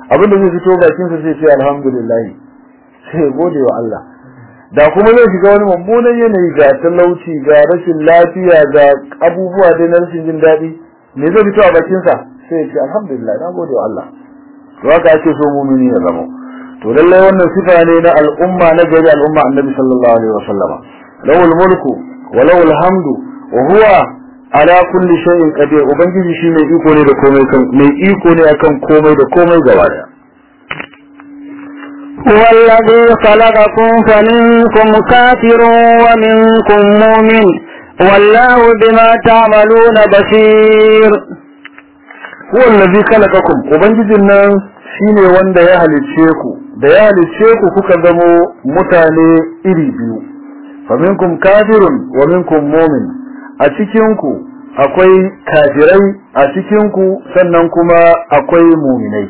abin da zai fito bakin sa sai ce alhamdulillah sai gode wa Allah da kuma zai shiga wani mummunan yanayi ga talauci ga rashin lafiya ga abubuwa dai na rashin jin daɗi me zai fito a bakin sa sai ya ce alhamdulillah na gode wa Allah to haka ake so mumini ya zama to lalle wannan sifa ne na al'umma na gari al'umma annabi sallallahu alaihi wasallama lawul mulku wa lawul hamdu wa huwa ala kulli shay'in qadir ubangiji shi mai iko ne da komai kan mai iko ne akan komai da komai gaba daya هو الذي خلقكم فمنكم كافر ومنكم مؤمن والله بما تعملون بصير هو الذي خلقكم ubangijin nan shine wanda ya halicce ku da ya halicce ku kuka zamo mutane iri biyu faminkum kafirun wa minkum mu'min a cikin ku akwai kafirai a cikin ku sannan kuma akwai mu'minai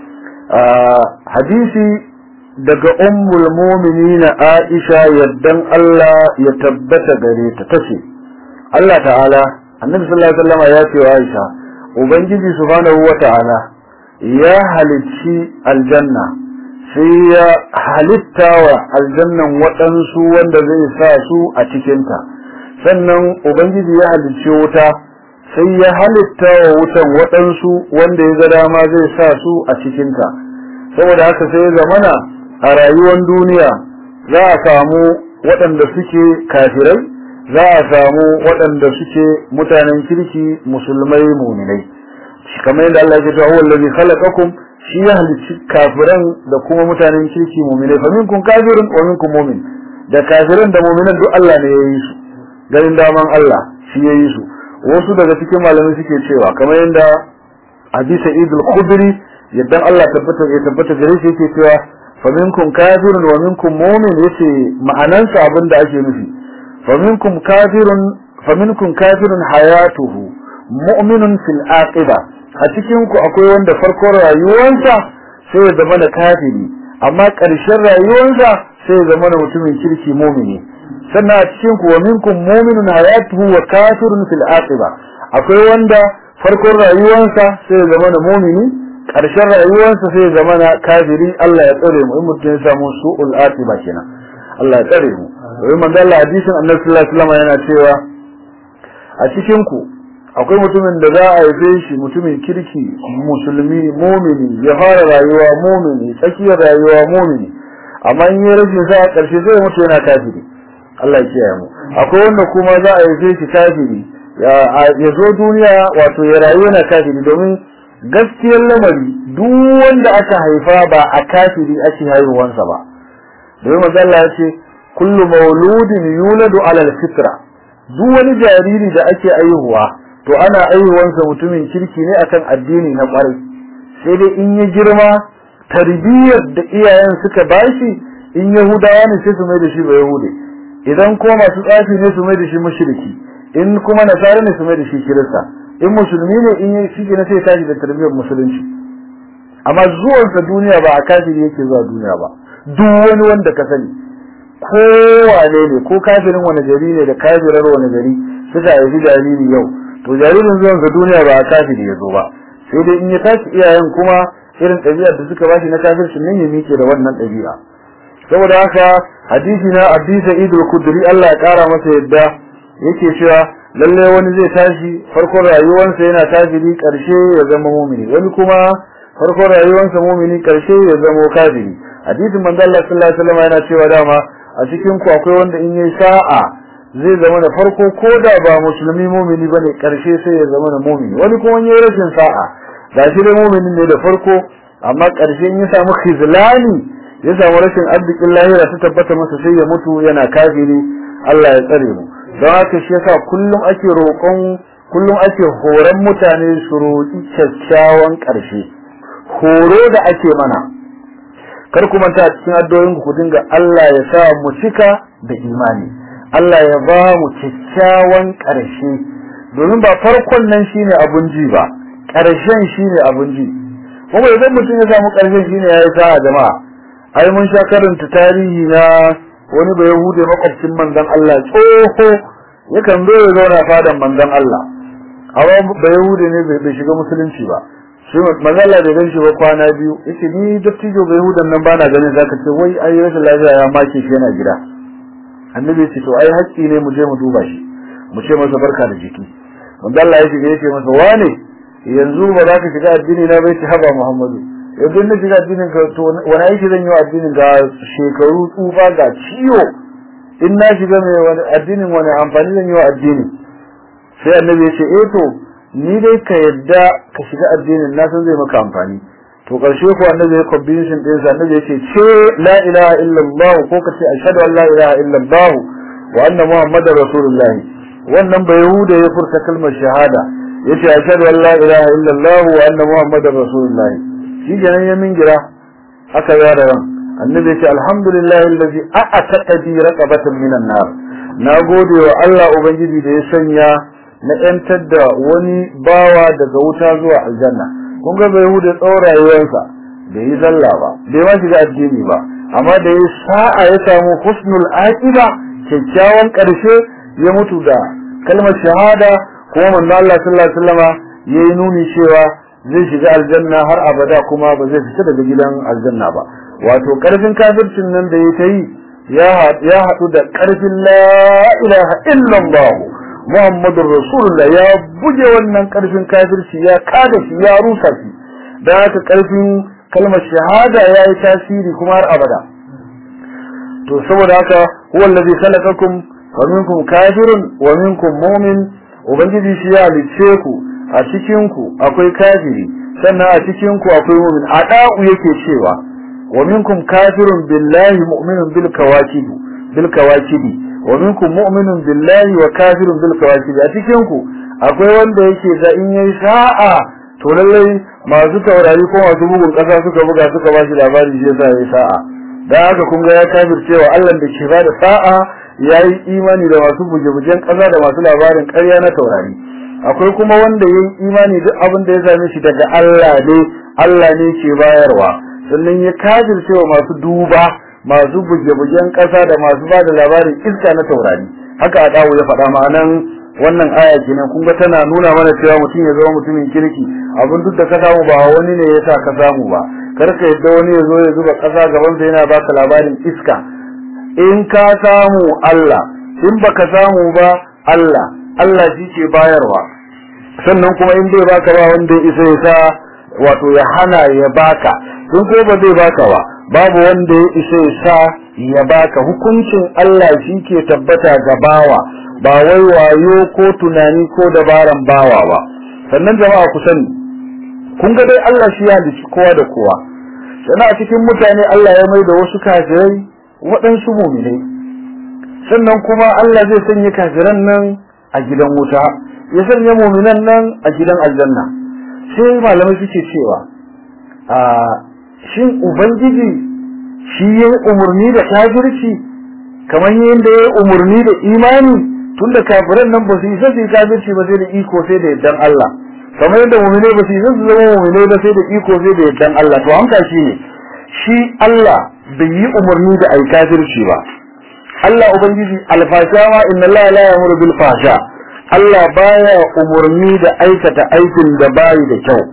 hadisi daga ummul mu'minina Aisha yaddan Allah ya tabbata gare ta tace Allah ta'ala annabi sallallahu alaihi wasallam ya ce wa Aisha ubangiji subhanahu wa ta'ala ya halicci aljanna sai ya halitta wa aljannan waɗansu wanda zai sa su a cikinta sannan ubangiji ya halicci wuta sai ya halitta wa wutan waɗansu wanda ya ga dama zai sa su a cikinta saboda haka sai zamana a rayuwar duniya za a samu waɗanda suke kafirai za a samu waɗanda suke mutanen kirki musulmai muminai kamar yadda Allah ya ce huwa allazi khalaqakum shi ya halicci kafiran da kuma mutanen kirki muminai fa minkum kafirun wa minkum mumin da kafiran da muminan duk Allah ne ya yi su ganin daman Allah shi ya yi su wasu daga cikin malamai suke cewa kamar yadda hadisa idul khudri yadda Allah tabbata ya tabbata gare shi yake cewa fa minkum kafirun wa minkum mu'min yace ma'anansa abin da ake nufi fa minkum kafirun fa minkum kafirun hayatuhu mu'minun fil aqiba a cikin ku akwai wanda farkon rayuwarsa sai ya zama da kafiri amma ƙarshen rayuwarsa sai ya zama da mutumin kirki mu'mini sannan a cikin ku wa minkum mu'minun hayatuhu wa kafirun fil aqiba akwai wanda farkon rayuwarsa sai ya zama da mu'mini ƙarshen rayuwarsa sai ya zama na kafiri Allah ya tsare mu in mutum ya samu su'ul aqiba kenan Allah ya tsare mu domin manzo Allah hadisin Annabi sallallahu alaihi wasallam yana cewa a cikin ku akwai mutumin da za a haife shi mutumin kirki musulmi mumini ya fara rayuwa mumini tsakiyar rayuwa mumini amma in yi rashin sa a ƙarshe zai mutu yana kafiri Allah ya kiyaye mu akwai wanda kuma za a haife shi kafiri ya zo duniya wato ya rayu yana kafiri domin gaskiyar lamari duk wanda aka haifa ba a kafiri ake haihuwansa ba domin manzo Allah ya ce kullu mauludin yuladu ala alfitra duk wani jariri da ake aihuwa to ana aihuwansa mutumin kirki ne akan addini na kwarai sai dai in ya girma tarbiyyar da iyayen suka bashi in yahudawa ne sai su mai da shi ba yahude idan kuma masu tsafi ne su mai da shi mushriki in kuma nasara ne su mai da shi kirista in musulmi ne in yi shi ne sai tashi da tarbiyyar musulunci amma zuwansa duniya ba a kafiri yake zuwa duniya ba duk wani wanda ka sani ko wane ne ko kafirin wani gari ne da kafirar wani gari suka haifi jariri yau to jaririn zuwansa duniya ba a kafiri ya zo ba sai dai in ya tashi iyayen kuma irin ɗabi'ar da suka bashi na kafircin nan ya miƙe da wannan ɗabi'a saboda haka hadisi na Abi Sa'id al-Khudri Allah ya kara masa yadda yake cewa lalle wani zai tashi farkon rayuwarsa yana kafiri karshe ya zama mumini wani kuma farkon rayuwarsa mumini karshe ya zama kafiri hadisin manzo Allah sallallahu alaihi wasallam yana cewa dama a cikin ku akwai wanda in yayi sa'a zai zama da farko ko da ba musulmi mumini bane karshe sai ya zama da mumini wani kuma yayi rashin sa'a gashi dai mumini ne da farko amma karshe in ya samu khizlani ya samu rashin arzikin lahira ta tabbata masa sai ya mutu yana kafiri Allah ya tsare mu don haka shi yasa kullum ake roƙon kullum ake horon mutane su roƙi kyakkyawan ƙarshe horo da ake mana kar ku manta cikin addu'o'in ku dinga Allah ya sa mu cika da imani Allah ya ba mu kyakkyawan ƙarshe domin ba farkon nan shine abun ji ba ƙarshen shine abun ji kuma idan mutum ya samu ƙarshen shine yayi sa'a jama'a ai mun sha karanta tarihi na wani bai yahude makwabcin manzon Allah tsoho yakan zo ya zauna fadan manzon Allah amma bai yahude ne bai shiga musulunci ba shi mazalla da gan shi ba kwana biyu yace ni dattijo bai hudan nan bana ganin zaka ce wai ai rashin lafiya ya make shi yana gida annabi ya ce to ai haƙƙi ne mu je mu duba shi mu ce masa barka da jiki wanda Allah ya shiga yace masa wane yanzu ba za ka shiga addini na bai ci haba Muhammadu yanzu na shiga addinin ka to wani aiki zan yi wa addinin ga shekaru tsufa ga ciwo in na shiga mai wani addinin wani amfani zan yi wa addini sai annabi ya ce eh to ni dai ka yadda ka shiga addinin na san zai maka amfani to karshe ko annabi ya conviction din sa annabi yace ce la ilaha illallah ko ka ce ashhadu an la ilaha illallah wa anna muhammadar rasulullahi wannan bai yahuda ya furta kalmar shahada yace ashhadu an la ilaha illallah wa anna muhammadar rasulullahi shi kenan ya mingira haka ya da ran annabi yace alhamdulillahi allazi a'ataka bi raqabatan minan nar na gode wa Allah ubangiji da ya sanya na ‘yantar da wani bawa daga wuta zuwa aljanna kun ga bai hude tsawon rayuwarsa bai yi zalla ba bai ma shiga addini ba amma da ya sa'a ya samu husnul aqiba kyakkyawan ƙarshe ya mutu da kalmar shahada kuma manzo Allah sallallahu alaihi wasallama yayi nuni cewa zai shiga aljanna har abada kuma ba zai fita daga gidan aljanna ba wato ƙarfin kafircin nan da ya ta yi ya haɗu da ƙarfin la ilaha illallah Muhammadun Rasulullah ya buge wannan karfin kafirci ya kada shi ya rusa shi da haka karfin kalmar shahada ya yi tasiri kuma har abada to saboda haka huwa allazi khalaqakum wa minkum kafirun wa minkum mu'min ubangiji shi ya halice ku a cikin ku akwai kafiri sannan a cikin ku akwai mu'min a da'u yake cewa wa minkum kafirun billahi mu'minun bil kawakib bil kawakibi wa minkum mu'minun billahi wa kafirun bil kawakib a cikin ku akwai wanda yake da in yayi sa'a to lallai masu taurari ko masu bugun kasa suka buga suka ba shi labari shi yasa yayi sa'a dan haka kun ga ya kafircewa Allah da ke bada sa'a yayi imani da masu buge-bugen kasa da masu labarin ƙarya na taurari akwai kuma wanda yayi imani duk abin da ya same shi daga Allah ne Allah ne ke bayarwa sannan ya kafircewa masu duba masu buge-bugen ƙasa da masu ba da labarin iska na taurari haka a dawo ya faɗa ma'anan wannan aya kenan kun ga tana nuna mana cewa mutum ya zama mutumin kirki abin duk da ka samu ba wani ne ya sa ka samu ba kar ka yadda wani ya zo ya zuba ƙasa gaban sa yana baka labarin iska in ka samu Allah in baka samu ba Allah Allah shi ke bayarwa sannan kuma in bai baka ba wanda ya isa ya sa wato ya hana ya baka in ko ba zai baka ba babu wanda ya isa ya sa ya baka hukuncin Allah shi ke tabbata ga bawa ba wai wayo ko tunani ko dabaran bawa ba sannan jama'a ku sani kun ga dai Allah shi ya halicci kowa da kowa sannan a cikin mutane Allah ya mai da wasu kafirai waɗansu muminai sannan kuma Allah zai sanya kafiran nan a gidan wuta ya sanya muminan nan a gidan aljanna sai malamai suke cewa a shin ubangiji shi ya yi umarni da kafirci kamar yadda ya yi umarni da imani tunda kafiran nan ba su isa su yi kafirci ba sai da iko sai da yardan Allah kamar yadda mu'mine ba su isa su zama mu'mine ba sai da iko sai da yardan Allah to an kashi ne shi Allah bai yi umarni da ai kafirci ba Allah ubangiji alfasha ma inna Allah la ya'muru bil fasha Allah baya umarni da aikata aikin da bayi da kyau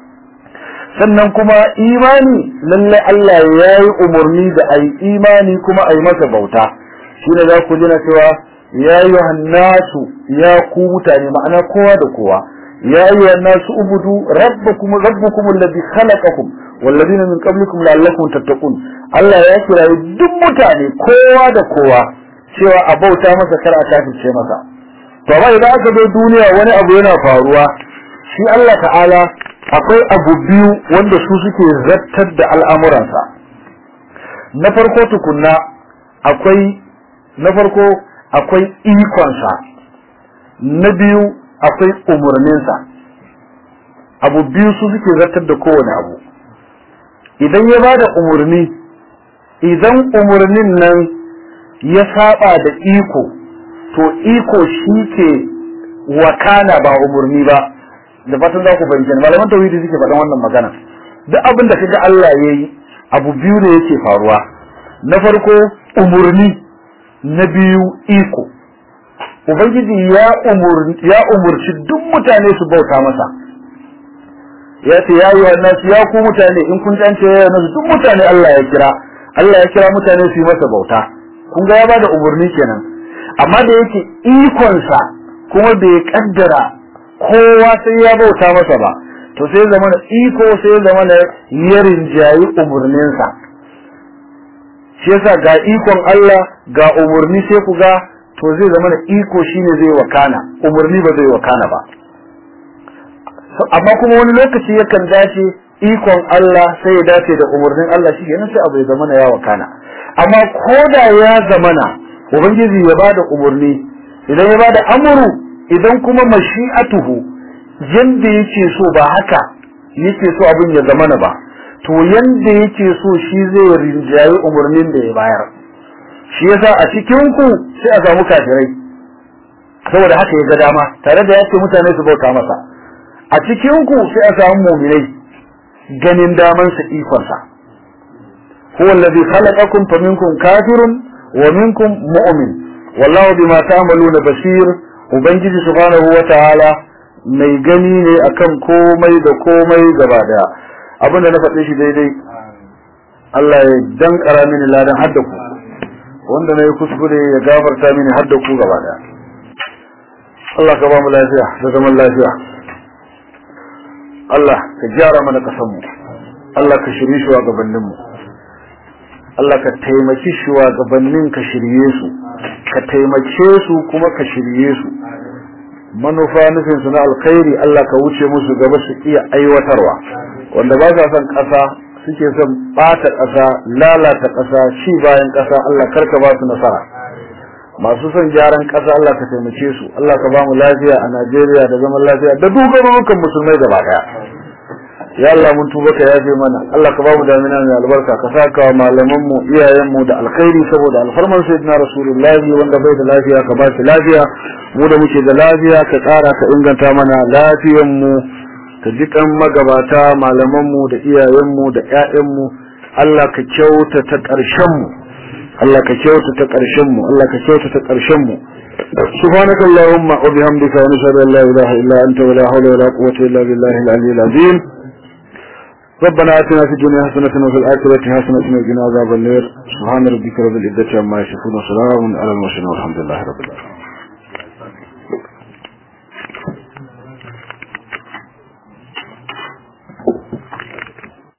sannan kuma imani lalle Allah ya yi umarni da ai imani kuma ai masa bauta shine za ku ji na cewa ya yi nasu ya ku mutane ma'ana kowa da kowa ya yi nasu ubudu rabbakum rabbukum alladhi khalaqakum walladhina min qablikum la'allakum tattaqun Allah ya kira duk mutane kowa da kowa cewa a bauta masa kar a kafirce masa to amma idan aka zo duniya wani abu yana faruwa shi Allah ta'ala akwai abu biyu wanda su suke zartar da al'amuransa na farko tukunna akwai na farko akwai ikonsa na biyu akwai umarninsa abu biyu su suke zartar da kowane abu idan ya ba da umarni idan umarnin nan ya saba da iko to iko shi ke wakana ba umarni ba da fatan za ku fahimci malaman tauhidi suke faɗan wannan magana duk abin da kaga Allah ya yi abu biyu ne yake faruwa na farko umarni na biyu iko ubangiji ya umurci duk mutane su bauta masa ya ce ya yi wa nasu ya ku mutane in kun jance ya nasu duk mutane Allah ya kira Allah ya kira mutane su yi masa bauta kun ga ya bada umarni kenan amma da yake ikonsa kuma bai kaddara kowa sai ya bauta masa ba to sai zama na iko sai zama na ya rinjayi umarninsa shi yasa ga ikon Allah ga umarni sai ku ga to zai zama na iko shine zai wakana umarni ba zai wakana ba amma kuma wani lokaci yakan dace ikon Allah sai ya dace da umarnin Allah shi yana sai abu ya zama ya wakana amma koda ya zamana ubangiji ya bada umarni idan ya bada amuru idan kuma mashi'atuhu yanda yake so ba haka yake so abin ya zamana ba to yanda yake so shi zai rinjayi umarnin da ya bayar shi yasa a cikin ku sai a samu kafirai saboda haka ya ga dama tare da yace mutane su bauta masa a cikin ku sai a samu mu'minai ganin daman sa ikon sa huwa alladhi khalaqakum faminkum kafirun wa minkum mu'min wallahu bima ta'maluna basir ubangiji subhanahu wa ta'ala mai gani ne akan komai da komai gaba daya abinda na faɗe shi daidai Allah ya dankara mini ladan hadda ku wanda na yi kuskure ya gafarta mini hadda ku gaba daya Allah ka ba mu lafiya da zaman lafiya Allah ka gyara mana kasan mu Allah ka shirye shi wa gabanin mu Allah ka taimaki shugabannin ka shirye su ka taimake su kuma ka shirye su manufa nufin su na alkhairi Allah ka wuce musu gaba su iya aiwatarwa wanda ba sa son ƙasa suke son ɓata ƙasa lalata ƙasa ci bayan ƙasa Allah karka ba su nasara masu son gyaran ƙasa Allah ka taimake su Allah ka ba mu lafiya a Najeriya da zaman lafiya da dukkan musulmai gaba ɗaya ya Allah mun tuba ka yafe mana Allah ka bamu damina mai albarka ka saka wa malaman mu iyayen mu da alkhairi saboda alfarman sayyidina rasulullahi wanda bai da lafiya ka ba shi lafiya mu da muke da lafiya ka tsara ka inganta mana lafiyan mu ka jikan magabata malaman mu da iyayen mu da ƴaƴan mu Allah ka kyauta ta ƙarshen mu Allah ka kyauta ta ƙarshen mu Allah ka kyauta ta ƙarshen mu سبحانك اللهم وبحمدك ونشهد ان لا اله الا انت ولا حول ولا قوه الا بالله العلي العظيم ربنا اتنا في الدنيا حسنة وفي الآخرة حسنة وقنا عذاب النار سبحان ربك رب العزة عما يصفون وسلام على المرسلين والحمد لله رب العالمين